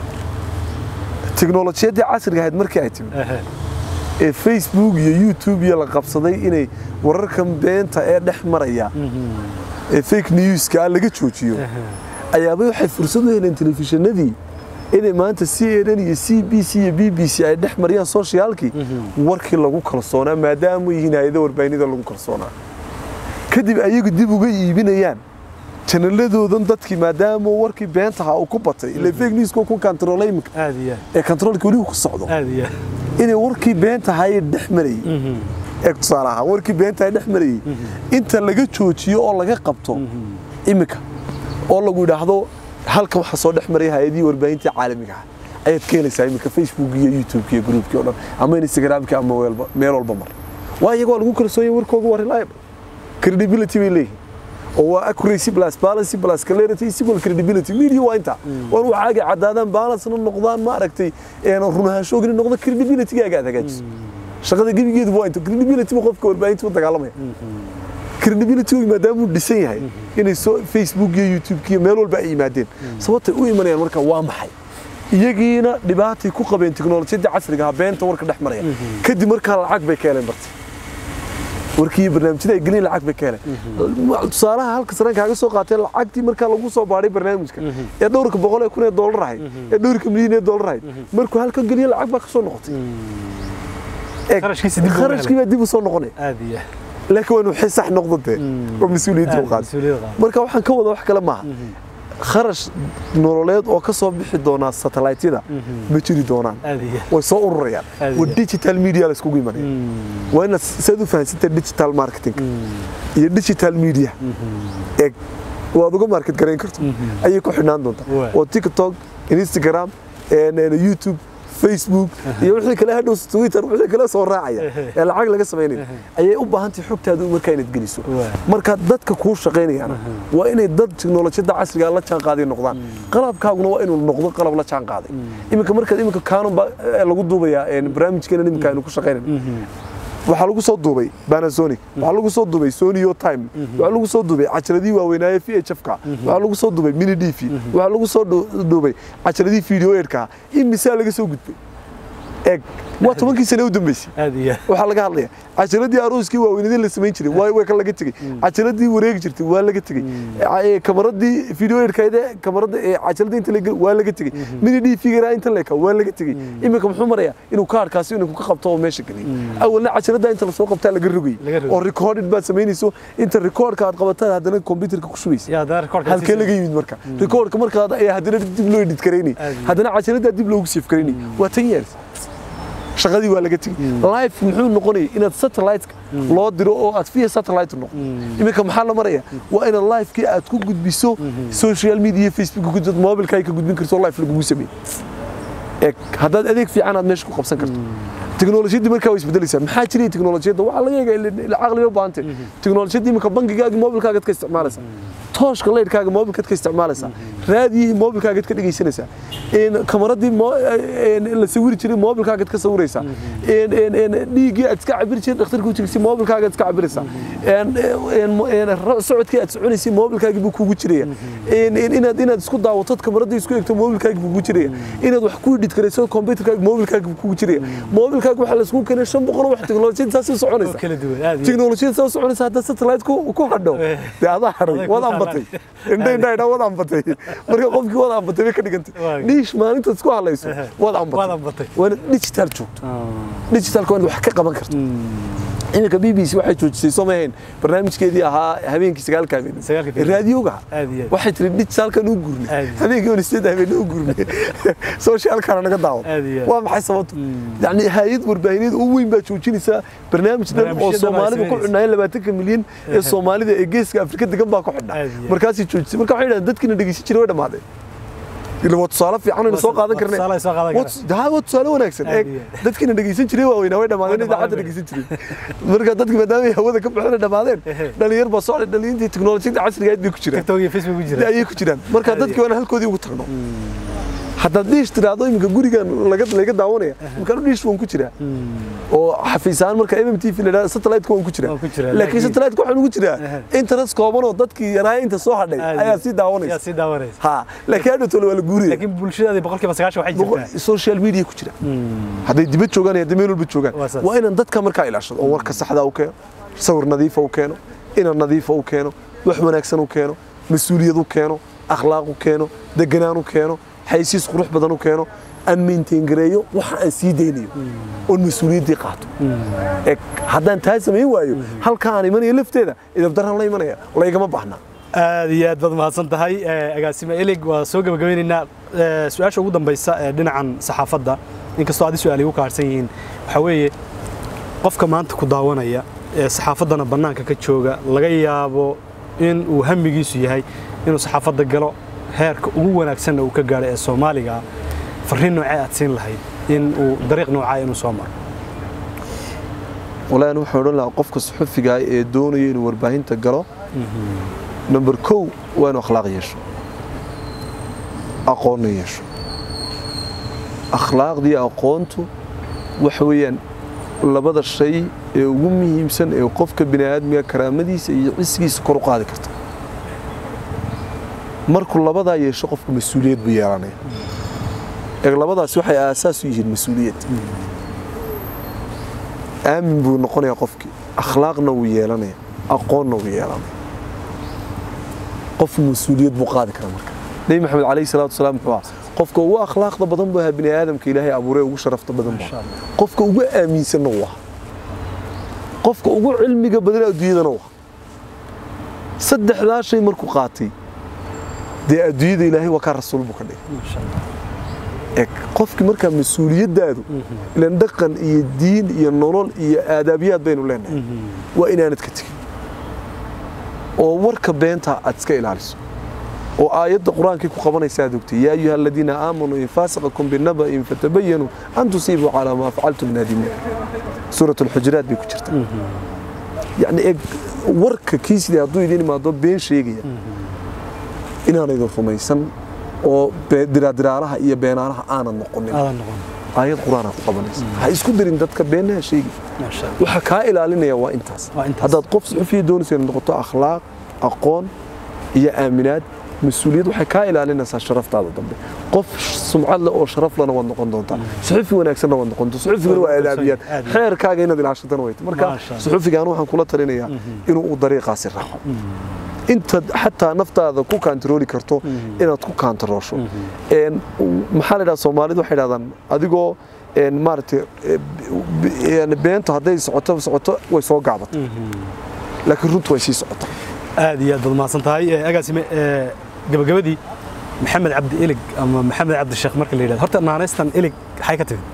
tiknolojiyaddii casriga ahayd markii ay timid Ehe. ee facebook iyo youtube iyo la qabsaday inay wararkan beenta ee dhex maraya ee fake newska laga joojiyo ayaaba waxay fursad u heleen telefishinadii inay maanta c n n iyo c b c iyo b b c ay dhex mariyaan soshiyaalkii warkii lagu kalsoonaa maadaama yihiin hay-ada warbaahinada lagu kalsoonaa kadib ayagu dib uga iibinayaan janaladoodan dadkii maadaama warkii beentaha uu ku batay ile fake newska ku kantaroolay iminka aad iyo ee kantaroolka weli uu ku socdo aad iyo aad inay warkii beentahay dhex marayay ee tusaale ahaan warkii beentahay dhex marayay inta laga joojiyo oo laga qabto iminka oo lagu yidhaahdo halka waxa soo dhex maraya hay-adihii warbaahinta caalamiga ah ayaad ka helaysaa iminka facebook iyo youtube iyo groupkii o dhan ama instagramkii ama weelba- meel walba mar waa iyagoo lagu kalsoonyahay warkooga waa reliable credibility bay leeyihin oo waa accuracy plus balance plus clarity is equal credibility media waa inta war waxaaga cadaadaan balancena noqdaan ma aragtay een run ahaanshoogina noqdo credibility-gaaga aad hagaajiso shaqada gebigeedu waa inta credibility ba qofka warbaahinta u dagaalamaya credibility maadaama uu dhisan yahay inay soo facebook iyo youtube iyo meel walba ay yimaadeen sababtay u imanayaan marka waa maxay iyagiina dhibaatay ku qabeen tiknolojiyadda casriga ah beenta warka dhex maraya kadib markaa lacag bay ka heleen bartay warkii iyo barnaamijyada ay gelin lacag bay ka heleen tusaalaha halka sareen kaaga soo qaatee lacagtii markaa lagu soo baadhay barnaamijka ee dhowrka boqol ee kun ee dollar ahayd ee dhowrka milyan ee dollar ahayd markuu halkan geliyo lacag baa ka soo noqotay Eeg, Kharashkiisa dib looga helay. kharashkii baa dib u soo noqonaya aad iyo aad laakiin waa inuu xil sax noqdo dee oo mas-uuliyadda u aad qaado mas-uuliyadda qaado. marka waxaan ka wada wax kale maaha kharash nololeed oo ka soo bixi doonaa satellite-yada ma jiri doonaan aad iyo aad way soo ururayaan Aad waa iyo- digital media la iskugu imanaya waa inaad saad u fahansantaa digital marketing iyo digital media eeg waad uga market garayn karto ayay ku xidhnaan doontaa Waay. oo tiktok instagram een, een, youtube facebook iyo wixii kale hadhow twitter wixii kale soo raacaya ee lacag laga samaynayo ayay u baahan tahay xogtaadu markaa inaad geliso Waay. marka dadka kuu shaqaynayana waa inay dad tiknolojiyadda casriga la jaan qaaday noqdaan qalabkaaguna waa inuu noqdo qalab la jaan qaaday iminka markaad iminka canon baa eh, lagu duubayaa een, barnaamijkeena iminka aynu ku shaqaynayno waxaa lagu soo duubay Panasonic waxaa lagu soo duubay Sony Yo Time waxaa lagu soo duubay cajaladii waaweynaaye VHF-ka waxaa lagu soo duubay Mini DV waxaa lagu soo du- duubay cajaladii video edka in misaa laga soo gudbay eeg waa tobankii sane u dambeysay aad iyo aad waxaa laga hadlaya cajaladii arooskii waaweynadii la samayn jiray waa way ka laga tegey cajaladii wareegi jirtay waa laga tegey Ee, kamaradii video edkayda kamarada ee cajaladii inta laga waa laga tegey mini d figura inta leeka waa laga tegey iminka muxuu marayaa inuu kaarkaasi inuu ka qabto oo meesha geliyo awalna cajalada inta lasoo qabtaa laga rogay Laga rogay. oo recorded baad samaynayso inta recordka aad qabataan haddana computerka ku shubaysa yaa daar korka halkee laga yimid marka recordka markaad ayaa haddana dib loo edit garaynay Aad iyo haddana cajalada dib loogu save garaynay waa tan years shaqadii waa laga tegey live muxuu noqonaya inaad satellite loo diro oo aad via satellite noqdo iminka maxaa la maraya waa inaad livekii aad ku gudbiso social media facebook ku gudbiso mobilka ay ka gudbin karto oo live lagugu sameeyo eeg haddaad adeeg fiican aad meesha ku qabsan karto teknolojiyadii markaa way isbedelaysaa maxaa jiray teknolojiyadda waxaa laga eega caqli ba baahantay teknolojiyadda iminka bangigaaga mobilkaagaad ka isticmaalaysaa tooshka leyrkaaga mobilkaad ka isticmaalaysaa raadiyihii mobilkaagaad ka dhegaysanaysaa een kamaradii mo- een la sawiri jiray mobilkaagaad ka sawiraysaa een een een dhiiggii aad iska cabiri jiray dhakhtarka u jigsay mobilkaagaad iska cabiraysaa een een een ra- socodkii aad soconaysay mobilkaagii buu kugu jiraya een een inaad inaad isku daawatod kamaradii isku eegto mobilkaagii buu kugu jiraya inaad wax ku edit karayso computerkaaga mobilkaagii buu kugu jiraya mobilkaaga waxaa la isku keenay shan boqol oo wax teknolojiyada saas u oo soconaysa kala duwan aad iyo teknolojiyada saa u soconaysa haddaad satellite ku ku hadho Eh. dee adaa haray Adag ku waad ambatay indha indha indha waad ambatay marka qofkii waad ambatay bay ka dhigantay Waag. dhiish maalintaad isku hadlayso waad waad ambatay ambatay waa inaad digital joogto digitalka waa inaad wax ka qaban karto iminka b b c waxay joojisay soo maahayn barnaamijkeedii ahaa habeenkii sagaalka habeen Sagaalka habeen. raadiyoga Aad iyo aad. waxay tiri digitalkan u gurnay Aad iyo aad. habeenkii on sideed habeen u gurnay socialkana naga daawad Aad iyo aad. waa maxay sababtu yacni hay-ad warbaahineed oo weyn baa joojinaysaa barnaamij dhan oo Barnaamijyada baa soomaalida ku sameynaysa. xidhnaayen labaatanka milyan ee soomaalida ee geeska afrika degan baa ku xidhnaa Aad iyo aad. markaasay joojisay marka waxay yidhahdeen dadkiina dhegeysan jiray way dhammaadeen ila waa tusaale fiican aynu soo qaadan karnay tusaale ay soo qaadan Waa karaan. tus- haa, waa tusaale wanaagsan Aad eeg iyo aad. dadkiina dhegeysan jiray waaweynaa way dhammaadeen Way idaacadda dhammaadeen. dhegeysan jiray marka dadki maadaama ay hawada ka baxeen ay dhammaadeen Ehe. dhalinyar baa socday dhalintii teknolojiyada casriga aad bay ku jiraan tiktok iyo facebook ku jira ayay ku jiraan marka Aad iyo dadkii waana halkoodii ugu tagno haddaad dhiish tiraahdo iminka gurigan laga laga daawanaya imkaan dhiish waan ku jiraa oo xafiisaan marka mm t v la yidhahdo satellite-ka waan ku jiraa Waan ku jiraa, laakiin laakiin- satellite-ka waxaan ugu jiraa Ehe. internet kooban oo dadkii yaraaya inta soo hadhay Aad ayaa iyo- sii yaa daawanaysa sii daawanaysa ha laakiin hadhowtole waa la guuraya laakiin bulshadaadii boqolkiiba sagaashan waxay jirtaa social media ku jira hadday dibad joogaan iyo hadday meel walba joogaan Waa saas. waa inaan dadka markaa ilaashado oo warka saxda u keeno sawir nadiifa u keeno inan nadiifa u keeno wax wanaagsan u keeno mas-uuliyad u keeno akhlaaq u keeno deganaan u keeno xaysiis qurux badan u keeno aan maintain gareeyo waxa aan sii daynayo oon mas-uuliyaddii qaato Eg, haddaan taa samayn waayo halka aan imanayo lafteeda idabdaraan la imanaya laygama baahnaa aad iyo aad baad mahadsan tahay Eh, agaasime elig waa soo gabagabeynaynaa Eh, su-aasha ugu dambaysa ee dhinacan saxaafadda inkastoo adi su-aal igu kaarsan yihiin waxaa weeye qofka maanta ku daawanaya ee saxaafaddana bannaanka ka jooga laga yaabo in uu hamigiisu yahay inuu saxaafadda galo heerka ugu wanaagsanna uu ka gaadho ee soomaaliga ah farriin noocee aad siin lahayd in uu dariiq noocaa inuu soo maro walaahi waxaan odhan lahaa qofka suxufiga ah ee doonaya inuu warbaahinta galo number kow waa inuu akhlaaq yeesho aqoonna yeesho akhlaaqdii aqoontu waxa weeyaan labada shay ee ugu muhiimsan ee qofka bini aadmiga karaamadiisa iyo cisigiisa kor u qaadi karta markuu labadaa yeesho qofku mas-uuliyad buu yeelanaya eeg labadaasi waxay aasaas u yihiin mas-uuliyad aamin buu noqonayaa qofkii akhlaaqna wuu yeelanaya aqoonna wuu yeelanaya qof mas-uuliyad buu qaadi karaa marka nebi maxamed calayhi salaatu wasalaam muxuu ahaa qofka ugu akhlaaqda badan buu ahaa bini aadamka ilaahay abuuree ugu sharafta badan buu ahaa qofka ugu aaminsanna wuu ahaa qofka ugu cilmiga badan adduunyadana wuu ahaa saddexdaa shay markuu qaatay dee adduunyada ilaahay waa kaa rasuul buu ka dhigay eg qofkii markaa mas-uuliyaddaadu ilan dhaqan iyo diin iyo nolol iyo aadaabiyaad baynu leenahay waa inaanad ka tegin oo warka beenta aad iska ilaaliso oo aayadda qur-aankii ku qabanaysa aad ogtay yaa ayuha aladiina aamanuu in faasiqakum binaba'in fatabayanuu an tusiibuu calaa maa facaltum naadimuun suurat alxujuraat bay ku jirtaa yacni eg warka kiisii hadduu idin imaado been sheegaya inaanaydan rumaysan oo be- diraadiraalaha iyo beenaalaha aanad noqonin aadan noqon aayad qur-aanaa ku qabanaysa ha isku darin dadka beenaha sheegi maasha allah waxa kaa ilaalinaya waa intaas Waa intaas. haddaad qof suxufiya doonaysa inaad noqoto akhlaaq aqoon iyo aaminaad mas-uuliyad waxay kaa ilaalinaysaa sharaftaada dambe qof sumcad leh oo sharaf lena waad noqon doontaa suxufi wanaagsanna waad noqon doontaa suxufigana waa aadaabiyaad Aad iyo- xeerkaaga inaad ilaashatana wayta marka Maasha Allah. suxufigaan waxaan kula talinayaa inuu u dariiqaasi raaco intaad xataa naftaada ku kaantarooli karto inaad ku kaantaroosho Een, maxaa la idhaha soomaalidu waxay dhahdaan adigoo een, maaragtay e, b- yani beenta hadday socoto socoto way soo gaabata laakiin runtu way sii socotaa aad iyo aad baad mahadsan tahay Eh, agaasime eh, gabagabadii maxamed cabdi ilig ama maxamed cabdi sheekh marka la yidhahdo horta naanaystan ilig maxay ka timid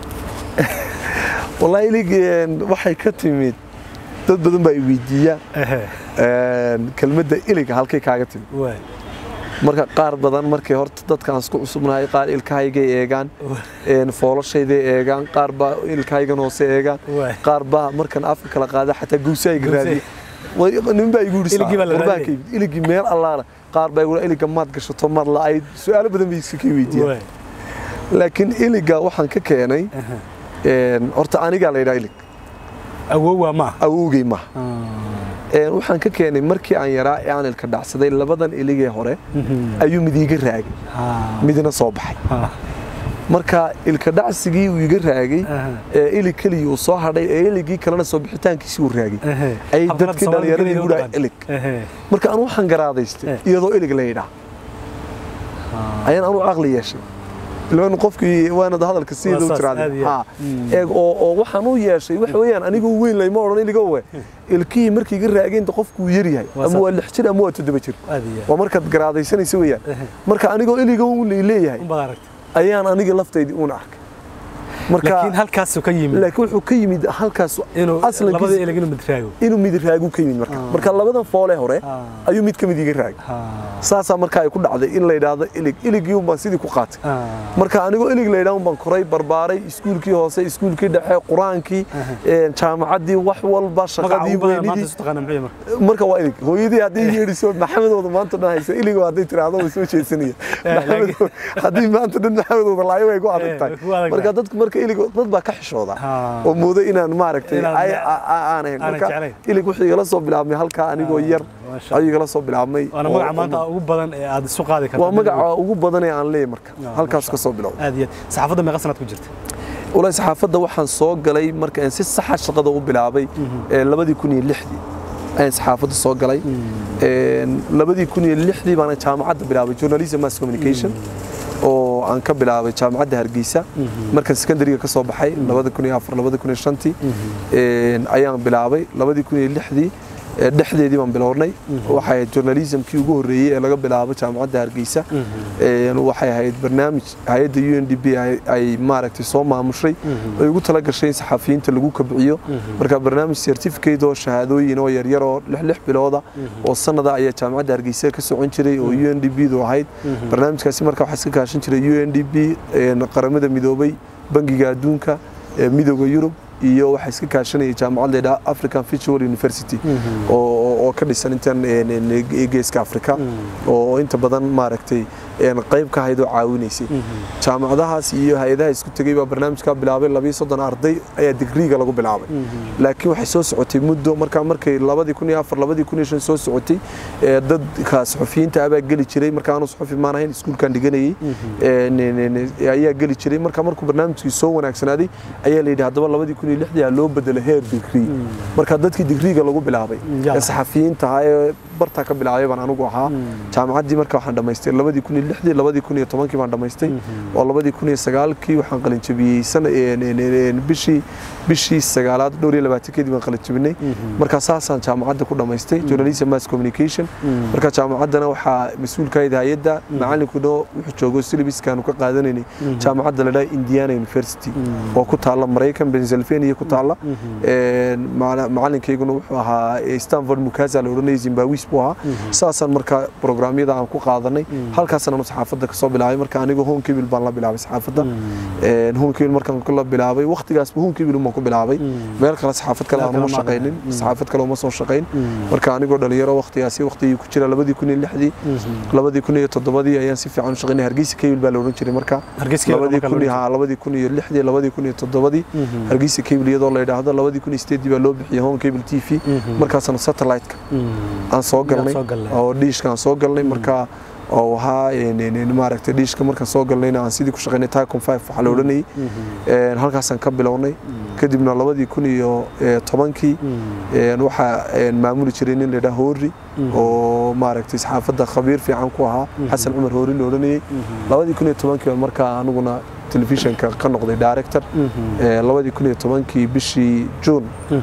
wallaahi ilig een, waxay ka timid dad badan baa i weydiiya Ehe, een, kelmadda ilig halkay kaaga timid waay marka qaar badan markay horta dadkaan isku cusubnahay qaar ilkahaygay eegaan een, foolashayday eegaan qaar baa ilkahaygan hoose eegaan Waay. qaar baa markan afka kala qaada xataa guusayga Guusay. raadiya Way- nin baa igu yidhi Iligii baa la "War baa raadiyay." ka yimid." iligii meel allaala qaar baa igu iliga maad gashato maad la'ayd su-aalo badan bay iska kii weydiiyaan waay laakiin iliga waxaan ka keenay Ehe. een, horta anigaa la yidhaha ilig awow waa ma awowgay maaha Een, waxaan ka keenay markii aan yaraa ee aan ilka dhacsaday labadan iligee hore ayuu mid iiga raagay midna soo baxay marka ilka dhacsigii uu iga raagay Aha. ee ilig keligii uu soo hadhay ee iligii kalena soo bixitaankiisii uu raagay Ehe. ay Habqanada dadkii Soomaalida dhallinyaradii geliya igu dhahay u dhaqan. ilig Ehe. marka anu waxaan garaadaystay Eh. iyadoo ilig la yidhaa ayaan anu caqli yeeshay ilan qofkii waanad hadalka sideeda u saas, aad tiraahday iyo ha aad. Mm. eeg oo oo waxaan u yeeshay waxa weeyaan anigoo weyn layma odhan iliga we ilkihii markii iga raageenta qofkuu yar yahay Waa ama saas. waa lix jir ama waa toddoba jir aad iyo aad. waa markaad garaadaysanaysa weeyaan Ehe. marka anigoo iliga un lay leeyahay un baad aragtay ayaan aniga laftaydii uun arkay marka laakiin halkaasuu ka yimid laakiin wuxuu ka yimid halkaas inuu aslankiisa- labadii ilig inuu midraago inuu mid raagu ka yimid marka Ah. marka labadan foole hore Ah. ayuu mid ka mid iga raagay Ha. saasaa marka ay ku dhacday in la yidhaahdo ilig iligii un baan sidii ku qaatay Ah. marka anigoo ilig la yidhaahdo baan koray barbaaray iskuulkii hoose iskuulkii dhexe qur-aankii een, jaamacaddii wax walba magaca shaqadii ugu badan maanta weynidii isu taqaana muxuu marka marka waa ilig hooyadii hadday yeedhiso maxamedooda maanta dhan haysa iligo hadday tiraahdo way soo jeedsanaya Maxamed- haddii maanta dhan maxamedooda laayo way ku adag Eh, tahay way ku adag marka tahay. dadku marka ilig dad baa ka xishooda Ha. oo moodo inaan maaragtay Inaan- ay- a- a- aan ahayn aanan marka jeclayn. ilig wuxuu igala soo bilaabmay halkaa anigoo yar Masha ayuu igala soo bilaabmay waana oo- magaca maanta ugu badan ee aad isu qaadi karto waa magaca ugu badan ee aan leeyahay marka Ah, halkaas masha ka soo bilowday aad iyo aad saxaafadda meeqa sanaad ku jirta walahi saxaafadda waxaan soo galay marka aan si saxa shaqada u bilaabay ee labadii kun iyo lixdii ayaan saxaafadda soo galay Een, labadii kun iyo lixdii baana jaamacadda bilaabay journalism mass communication oo aan ka bilaabay jaamacadda hargeysa markaan secondariga ka soo baxay labada kun iyo afar labada kun iyo shantii Een, ayaan bilaabay labadii kun iyo lixdii ee, dhexdeedii baan bilownay waxay ahayd journalismkii ugu horreeyey ee laga bilaabo jaamacadda hargeysa Een, waxay ahayd barnaamij hay-adda u n d b ay- ay maaragtay soo maamushay ay ugu tala gashay in saxafiyiinta lagu kabciyo marka barnaamij certificate oo shahaadooyin oo yaryar oo lix lix bilooda oo sanada ayaa jaamacadda hargeysa ka socon jiray oo u n d b du ahayd barnaamijkaasi marka waxaa iska kaashan jiray u n d b qaramada midoobay bangiga adduunka ee midooda yurub iyo waxaa iska kaashanaya jaamacad leedhaha african virtual university oo oo- oo ka dhisan intan een, een, geeska afrika oo inta badan maaragtay een, qayb ka ahayd oo caawinaysay jaamacadahaas iyo hay-adaha isku tegey baa barnaamijka bilaabay labiyo soddon arday ayaa digriiga lagu bilaabay laakiin waxay soo socotay muddo markaa markay labadii kun iyo afar labadii kun iyo shan soo socotay ee, dadka suxufiyiinta abaa geli jiray marka aanu suxufi maan ahayn iskuulkan dhiganayay ee, ne- ne- ne- ayaa geli jiray marka markuu barnaamijkii soo wanaagsanaaday ayaa la yidhi haddaba labadii kun iyo lixdii aa loo bedelo heer digrii marka dadkii digriiga lagu bilaabay Ya. ee saxafiyiinta ahaa ee bartaa ka bilaabay baan anigu ahaa jaamacaddii marka waxaan dhammaystay labadii kun iyo lixdii labadii kun iyo tobankii baan dhammaystay oo labadii kun iyo sagaalkii waxaan qalinjabiyey sana een- een- een- een bishii bishii sagaalaad dhowr iyo labaatankeedii baan qalinjabinay marka saasaan jaamacadda ku dhammaystay journalism mass communication marka jaamacaddana waxaa mas-uulka ahayd hay-adda macalinkuna wuxuu joogo syllabuskaanu ka qaadanaynay jaamacadda la dhaha indiana university oo ku taalla maraykan pennsylvania ku taalla Een, maca- macalinkayguna wuxuu ahaa eh, stanford mukasa la odhanayay zimbabwis buu ahaa saasaan marka programyada aan ku qaadanay halkaasaan anu saxaafadda kasoo bilaabay marka anigu homekibil baan la bilaabay saxaafadda Een, homekibil markaan la bilaabay waqtigaasba homekibil baan ku bilaabay meel kale saxaafad kale Meel aan kale uma ma shaqaynin ahayn. saxaafad kale uma soo shaqayn marka anigoo dhalinyaro waqtigaasi waqtigii ku jira labadii kun iyo lixdii labadii kun iyo toddobadii ayaan si fiican u shaqaynay hargeysa kabil baa la odhan jiray marka Hargeysa Cable labadii marka la kun iyo odhan haa labadii kun iyo lixdii labadii kun iyo toddobadii hargeysa kabil iyadoo la yidhaahdo labadii kun iyo sideedii baa loo bixiyay home cable t v markaasana satellite-ka aan soo galnay soo galnay. oo dhiishka aan soo galnay marka oo ahaa een, een, een, maaragtay dhiishka markaan soo galnayna aan sidii ku shaqaynay tycom 5 waxaa la odhanayay Een, halkaasaan ka bilownay kadibna labadii kun iyo eh, tobankii een, waxaa een, maamuli jiray nin la yidhaha hoori oo maaragtay saxaafadda khabiir fiican ku ahaa xasan cumar hoori la odhanayay labadii kun iyo tobankii baan markaa aniguna telefishinka ka noqday director Ee, labadii kun iyo tobankii bishii juun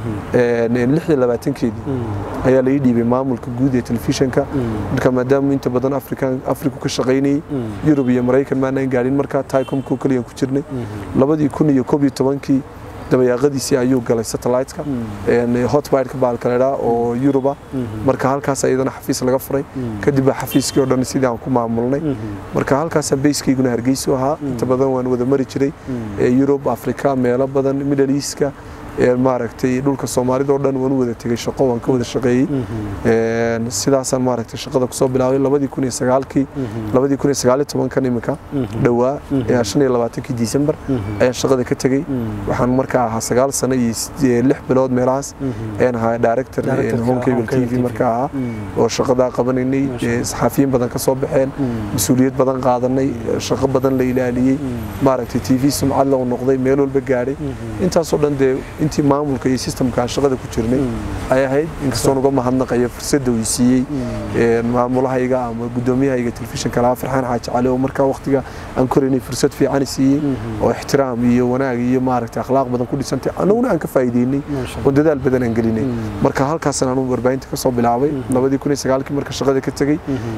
lix iyo labaatankeedii ayaa la ii dhiibay maamulka guud ee telefishinka marka maadaama inta badan afrikan afriku ka shaqaynayay yurub iyo maraykan maanaan gaadhin markaa tycomku kaliyan ku jirnay labadii kun iyo koob iyo tobankii dabayaaqadiisii ayuu galay satellite-ka hotbirka baalkaledha oo yuruba marka halkaas iyadana xafiis laga furay kadib baa xafiiskii oo dhan sidii aan ku maamulnay marka halkaasa bayskayguna hargeysu ahaa inta badan waan wada mari jiray ee yurub afrika meelo badan middle eastka ee maaragtay dhulka soomaalida oo dhan waan u wada tegey shaqo waan ka wada shaqeeyey Een, sidaasaan maaragtay shaqada kusoo bilaabay labadii kun iyo sagaalkii labadii kun iyo sagaal iyo tobankan imika dhowaa ee shan iyo labaatankii disembar ayaan shaqada ka tegey waxaan markaa ahaa sagaal sano iyo sidee- lix bilood meelahaas ayaan ahaa director Director-ka home cable Home Cable t v TV. markaa ahaa oo shaqadaa qabanaynay Masha ee saxaafiyiin badan ka soo baxeen mas-uuliyad badan qaadanay shaqo badan la ilaaliyey maaragtay t v sumcad la u noqday meel walba gaadhay intaasoo dhan dee intii maamulka iyo systemka aan shaqada ku jirnay ay ahayd inkastoon uga mahadnaqayo fursadda uu siiyey maamulahayga ama guddoomiyahayga telefishinka lahaa farxaan xaaji cali oo markaa waqtiga aan koraynay fursad fiican siiyey oo ixtiraam iyo wanaag iyo maaragtay akhlaaq badan ku dhisantay annaguna aan ka faa'iideynay oo dadaal badan aan gelinay marka halkaasaan anu warbaahinta ka soo bilaabay labadii kun iyo sagaalkii marka shaqada ka tegey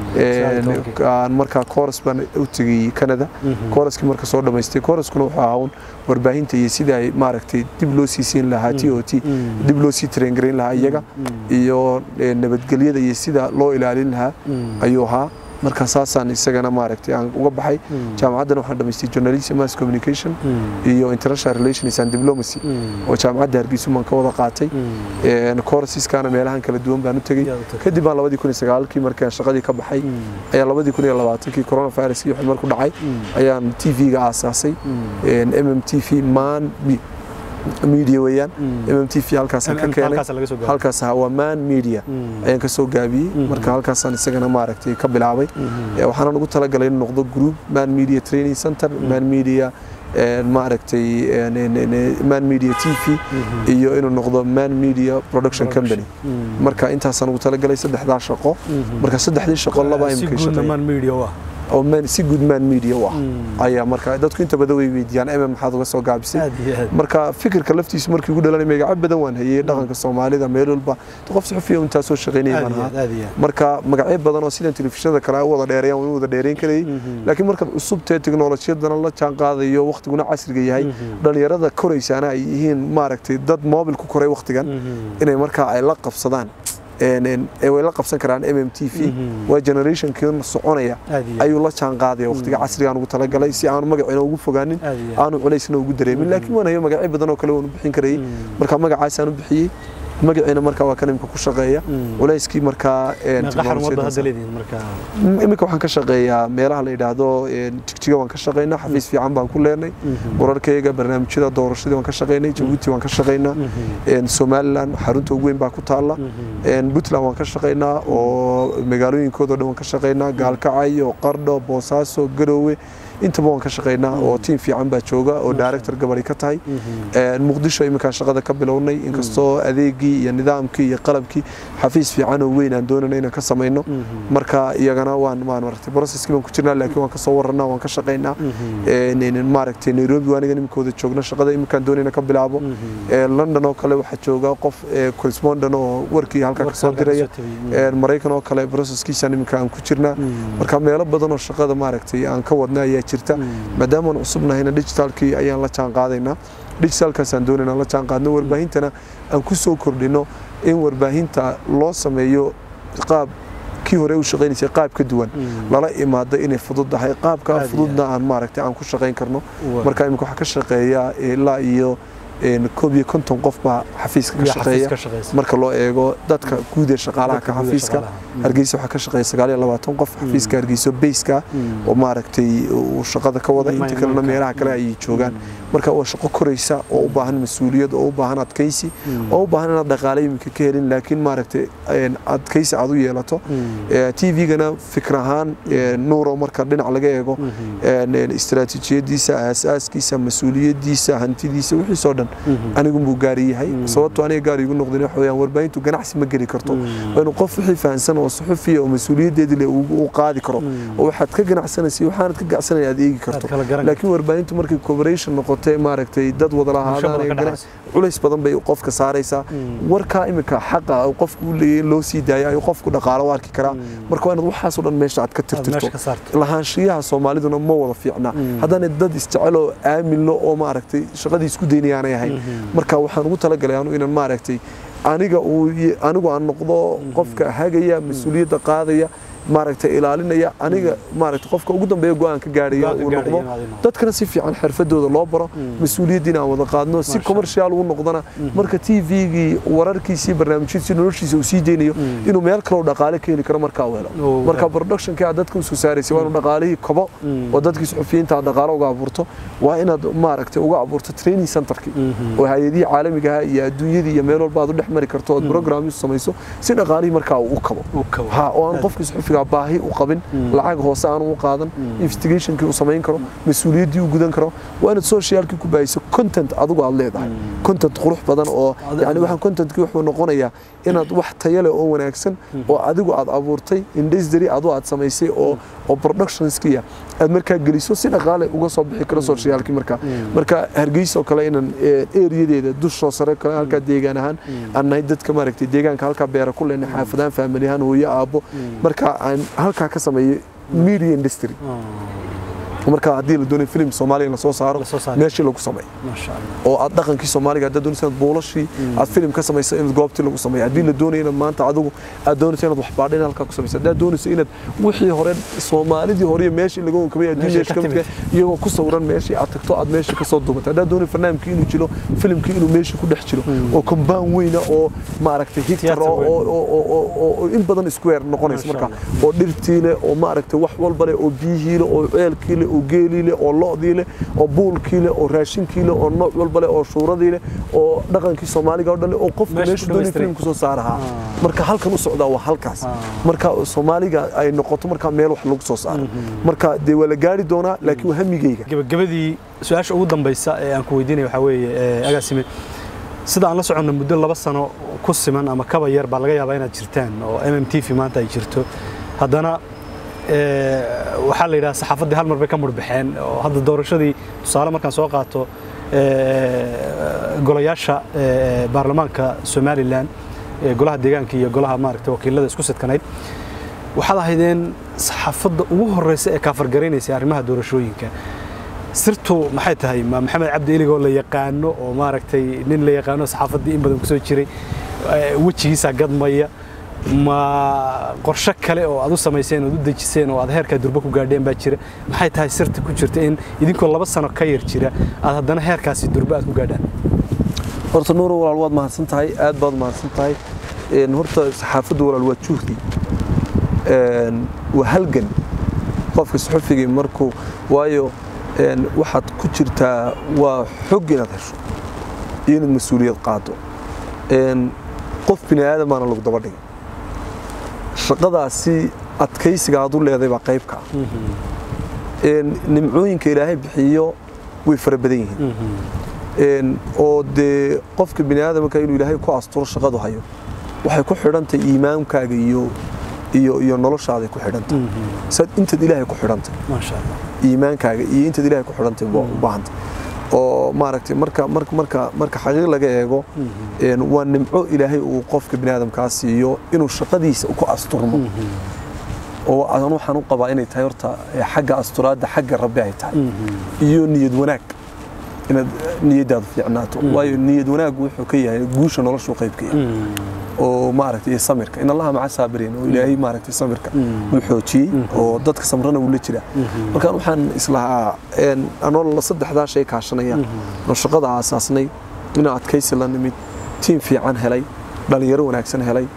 aan markaa kooras baan u tegey canada kooraskii marka soo dhammaystay kooraskuna wuxuu ahaa un warbaahinta iyo sidii ay maaragtay dib loo sii siin lahaa t o t dib loo sii traingarayn lahaa iyaga iyo nabadgelyada iyo sida loo ilaalin lahaa ayuu ahaa marka saasaan isagana maaragtay aan uga baxay jaamacaddana waxaan dhamaystay journalism mass communication iyo international relations and diplomacy oo jaamacadda hargeysa baan ka wada qaatay courseskaana meelahan kala duwan baan u tegey kadib baan labadii kun iyo sagaalkii markaan shaqadii ka baxay ayaa labadii kun iyo labaatankii coronaviruskii wixii marku dhacay ayaan t v-ga aasaasay m m t v man media weeyaan mm t v halkaasaan ka keenay halkaas waa man media ayaan ka soo gaabiyey marka halkaasaan isagana maaragtay ka bilaabay waxaana ugu talagalay in noqdo group man media training center man media maaragtay man media t v iyo inuu noqdo man media production company marka intaasaan ugu talagalay saddexdaa shaqo marka saddexdii shaqo laba imika shaqeeya oo si guud man media u ah ayaa marka dadku inta badan way weydiiyaan mm maxaad uga soo gaabisay marka fikirka laftiisu markii ugu dhalanay magaco badan waan hayay dhaqanka soomaalida meel walba qof suxufiya intaa soo shaqaynaya baan ahaa marka magacyo badan oo sidan telefishinada kale u wada dheereeyaan waan wada dheereyn karayay laakiin marka cusubtee teknolojiyadana la jaan qaadayo waqtiguna casriga yahay dhalinyarada koraysaana ay yihiin maaragtay dad moobil ku koray waqtigan inay markaa ay la qabsadaan way la qabsan karaan m m t v waa generationkii soconaya ayuu la jaan qaadaya waqtiga casrigaan ugu talagalay si aanu magaciina ugu fogaanin aanu culaysna ugu dareemin laakiin waan hayo magacyo badan oo kale waan u bixin karayay marka magacaasaan u bixiyey magaciina marka waa kan imika ku shaqeeya culayskii markaa iminka waxaan ka shaqeeyaa meelaha la yidhaahdo jigjiga waan ka shaqeynaa xafiis fiican baan ku leenay wararkayga barnaamijyada doorashadii waan ka shaqeynay jabuuti waan ka shaqeynaa somaliland xarunta ugu weyn baa ku taalla puntland waan ka shaqeynaa oo magaalooyinkoodo dhan waan ka shaqeynaa gaalkacyo qardho boosaaso garoowe intaba waan ka shaqeynaa oo tiim fiican baa jooga oo director gabadhi ka tahay muqdisho iminkaan shaqada ka bilownay inkastoo adeegii iyo nidaamkii iyo qalabkii xafiis fiican oo weyn aan doonayna inaan ka samayno marka iyagana waan waan maaragtay processkii baan ku jirnaa laakiin waan ka soo warranaa waan ka shaqeynaa maaragtay nairobi waa aniga iminkooda joogna shaqada iminkaan doonayna ka bilaabo london oo kale waxaa jooga qof correspondent oo warkii halkaa kasoo diraya maraykan oo kale processkiisaan iminka aan ku jirnaa marka meelo badan oo shaqada maaragtay aan ka wadna ayaa jirta maadaama aan cusubnahayna digitalkii ayaan la jaan qaadaynaa digitalkaasaan doonayna la jaan qaadno warbaahintana aan ku soo kordhino in warbaahinta loo sameeyo qaab kii hore u shaqaynaysay qaab ka duwan lala imaado inay fududdahay qaabkaa fududna aan maaragtay aan ku shaqayn karno marka imika waxaa ka shaqeeya ilaa iyo koob iyo konton qof baa xafiiska ka shaqeeya marka loo eego dadka guud ee shaqaalaha ka xafiiska hargeysa waxaa ka shaqeeya sagaal iyo labaatan qof xafiiska hargeyso beyska oo maaragtay uu shaqada ka wada inta kalena meelaha kale ayay joogaan marka waa shaqo koraysa oo u baahan mas-uuliyad oo u baahan adkaysi oo u baahan inaad dhaqaale iminka ka helin laakiin maaragtay adkaysi aad u yeelato t v-gana fikir ahaan nuuro marka dhinac laga eego istaraatiijiyadiisa aasaaskiisa mas-uuliyadiisa hantidiisa wixiisoo dhan anigu buu gaari yahay sababtoo aniga gaari igu noqdin waxa weeyaan warbaahintu ganacsi ma geli karto waa inuu qof wixii fahansan oo suxufiya oo mas-uuliyaddeedii leh uu qaadi karo oo waxaad ka ganacsanaysay waxaanad ka gacsanaya aad eegi karto laakiin warbaahintu markay cooperation noqotay maaragtay dad wada lahaadaan culays badan bay qofka saaraysaa warkaa iminka xaqa qofku u leeyahay in loo sii daaya ayuu qofku dhaqaalo u arki karaa marka waa inaad waxaasoo dhan meesha aad ka tirtirto lahaanshiyaha soomaaliduna ma wada fiicna haddana dad isjecel oo aaminlo oo maaragtay shaqadii isku daynayaanay ahayn marka waxaan ugu talagalay anu inaan maaragtay aniga anigu aan noqdo qofka hagaya mas-uuliyadda qaadaya maaragtay ilaalinaya aniga maaragtay qofka ugu dambeeya go'aan ka gaaraya uu noqdo dadkana si fiican xirfadooda loo baro mas-uuliyaddiina aan wada qaadno si commercial uu noqdona marka t v-gii wararkiisii barnaamijyadiisii noloshiisa uu sii deynayo inuu meel kale dhaqaale ka heli karo markaa uu helo marka productionkii aad dadka usoo saaraysay waa inuu dhaqaalihii kobo oo dadkii suxufiyiinta aad dhaqaale uga abuurto waa inaad maaragtay uga abuurto training centerkii oo hay-adihii caalamiga ah iyo adduunyadii iyo meel walba aad u dhex mari karto ood programyo samayso si dhaqaalihii markaa uu u kabo ha oo aan qofkii suxufiga industryga baahi u qabin lacag hoose aanu u qaadan investigationkii uu samayn karo mas-uuliyaddii uu gudan karo waa inaad socialkii ku baahiso content adigu aad leedahay content qurux badan oo yani waxaan contentkii wuxuu noqonayaa inaad wax tayo leh oo wanaagsan oo adigu aad abuurtay industry adu aad samaysay oo oo productionskiya aad markaa geliso si dhaqaale uga soo bixi karo socialkii markaa marka hargeysa oo kale inaan eriyadeeda dushoo sare kale halkaa deegaan ahaan aan nahay dadka maaragtay deegaanka halkaa beera ku leenay xaafadaan family ahaan hooyo aabbo marka aan halkaa ka sameeyo media industry marka haddii la doonayo film soomaaliya la soo saaro meeshii lagu sameeyo oo aad dhaqankii soomaaliga haddaad doonaysa inaad buulashii aad film ka samayso inaad goobtii lagu sameeyo haddii la doonayo inaad maanta adigu aad doonayso inaad waxbaadhin halkaa ku samayso haddaad doonayso inaad wixii hore soomaalidii hore iyo meeshii laga wankamay haddii meeshii ka midka iyagoo ku sawiran meeshii aad tagto aad meeshii kasoo duubato haddaad doonayo farnaamkii inuu jiro filimkii inuu meeshii ku dhex jiro oo kombaan weyna oo maaragtay hictar oo in badan square noqonayso marka oo dhirtii leh oo maaragtay wax walba leh oo biyihii leh oo ceelkii leh oo geelii leh oo lo'dii leh oo buulkii leh oo raashinkii leh oo nooc walba leh oo shuuradii leh oo dhaqankii soomaaliga oo dhan leh oo qofka meesha doonay filimku soo saarahaa marka halkan u socdaa waa halkaas marka soomaaliga ay noqoto marka meel wax lagu soo saaro marka dee waa la gaari doonaa laakiin waa hamigeyga gabagabadii su-aasha ugu dambaysa ee aan ku weydiinaya waxaa weeye agaasime sida aan la soconno muddo laba sano ku siman ama kaba yar baa laga yaabaa inaad jirtaan oo m m t v maanta ay jirto haddana waxaa la yidhaha saxaafaddii hal mar bay ka murbaxeen oo hadda doorashadii tusaale markaan soo qaato golayaasha baarlamaanka somalilan golaha deegaanka iyo golaha maaragtay wakiilada isku sidkanayd waxaad ahaydeen saxaafadda ugu horeysa ee kaafargaraynaysa arrimaha doorashooyinka sirtu maxay tahay ma maxamed cabdi iligoo la yaqaano oo maaragtay nin la yaqaano saxaafaddii in badan kusoo jiray wejigiisa gadmaya ma qorshe kale oo aad u samayseen ood u dejiseen oo aad heerkaa durbo ku gaadheen baa jira maxay tahay sirta ku jirta in idinkoo laba sano ka yar jira aad haddana heerkaasi durbo aad ku gaadhaan horta nuuro walaal waad mahadsan tahay aad baad mahadsan tahay horta saxaafaddu walaal waa juhdi waa halgan qofka suxufigii markuu waayo waxaad ku jirtaa waa xog inaad hesho iyo inaad mas-uuliyad qaado qof bini aadam baana lagu daba dhigay shaqadaasi adkaysiga aad u leeday baa qayb ka ah nimcooyinka ilaahay bixiyo way fara badan yihiin oo dee qofka bini aadamka inuu ilaahay ku asturo shaqadu hayo waxay ku xidhantahay iimaankaaga iyo iyo iyo noloshaaday ku xidhantahay saad intaad ilaahay ku xidhantay iimaankaaga iyo intaad ilaahay ku xidhantay u baahantay oo maaragtay marka marka marka marka xaqiiq laga eego waa nimco ilaahay uu qofka bini aadamkaa siiyo inuu shaqadiisa ku asturmo oo aan waxaan u qabaa inay tahay horta xagga asturaadda xagga rabbi ay tahay iyo niyad wanaag inaad niyadaadu fiicnaato waayo niyad wanaaggu wuxuu ka yahay guusha noloshu qayb ka yahay oo maaragtay iyo samirka in allaha maca saabiriin oo ilaahay maaragtay samirka uu xoojiyey oo dadka samrana uu la jira markaan waxaan islahaa anoo la saddexdaa shay kaashanaya oo shaqada aasaasnay inaan adkaysi la nimid tiim fiican helay dhalinyaro wanaagsan helay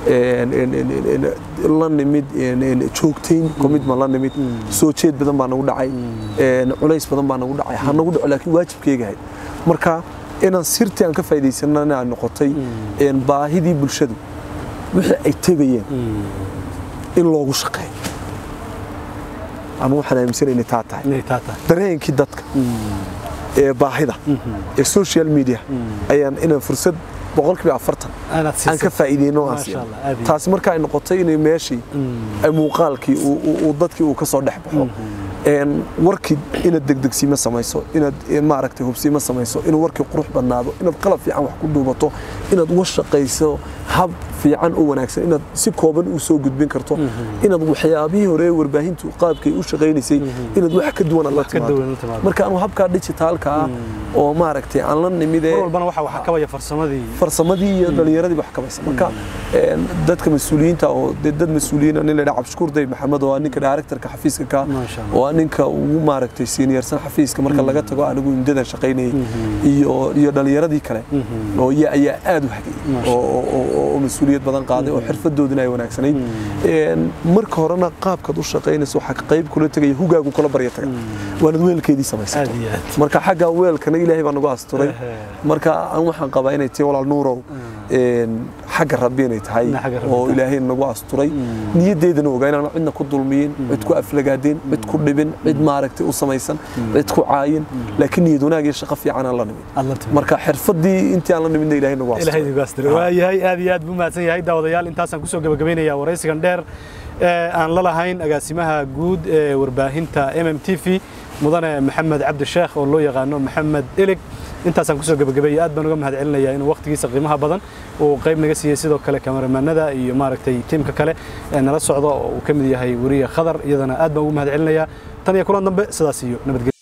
la nimid joogtayn commitment la nimid soo jeed badan baa nagu dhacay culays badan baa nagu dhacay ha nagu dhaco laakiin waajibkeyga ahayd marka inaan sirtii aan ka faa'iidaysanana ay noqotay baahidii bulshadu wixii ay tegayeen in loogu shaqeeyo anu waxaan aaminsanay inay taa tahay dareenkii dadka ee baahida ee social media ayaan inaan fursad boqolkiiba afartan aan ka faa'iideyno aan siino taasi marka ay noqotay inay meeshii muuqaalkii uu dadkii uu ka soo dhex baxo warkii inaad degdegsiima samayso inaad maaragtay hubsiima samayso inuu warkii qurux badnaado inaad qalab fiican wax ku duubato inaad uga shaqayso hab fiican oo wanaagsan inaad si kooban u soo gudbin karto inaad waxyaabihii hore warbaahintu qaabkay u shaqaynaysay inaad wax ka duwan la timaado marka anu habkaa digitaalka ah oo maaragtay aan la nimide farsamadii iyo dhalinyaradii wax kabaysa marka dadka mas-uuliyiinta oo dad mas-uuliyiin nin la yidhaha cabdishakuur dayb maxamed oo ninka directorka xafiiska ka oo ninka ugu maaragtay seniorsan xafiiska marka laga tago anigu imdadan shaqaynayay iyo iyo dhalinyaradii kale oo ayaa aad u hagay oo mas-uuliyad badan qaaday oo xirfadoodina ay wanaagsanayd marka horena qaabkaad u shaqaynayso waxaa qayb kula tegaya hugaagu kula barya taga waanad weelkeedii samaysato marka xagga weelkana ilaahay baa nagu asturay marka aan waxaan qabaa inay tahay walaal nuurow xagga rabbi inay tahay Inay xagga Rabbi oo tahay. ilaahay nagu asturay niyaddeedana ogaa inaan cidna ku dulmiyin cid ku aflagaadeen cid ku dhibin cid maaragtay u samaysan cid ku caayin laakiin niyad wanaag iyo shaqo fiican aan la nimin aad la timid marka xirfadii intii aan la nimidna ilaahay nagu ilaahay asturay idigu astiro waa yahay aad iyo aad buu mahadsan yahay daawadayaal intaasaan kusoo gabagabaynayaa waraysigan dheer ee aan la lahayn agaasimaha guud ee warbaahinta m m t v mudane maxamed cabdi sheekh oo loo yaqaano maxamed ilig intaasaan kusoo gabagabeeyey aad baan uga mahad celinayaa inuu waqtigiisa qiimaha badan uu qayb naga siiyey sidoo kale kamaramaanada iyo maaragtay tiimka kale ee nala socda oo uu ka mid yahay weriye khadar iyadana aad baan ugu mahad celinayaa tan iyo kulan dambe sidaas iyo nabadgelyo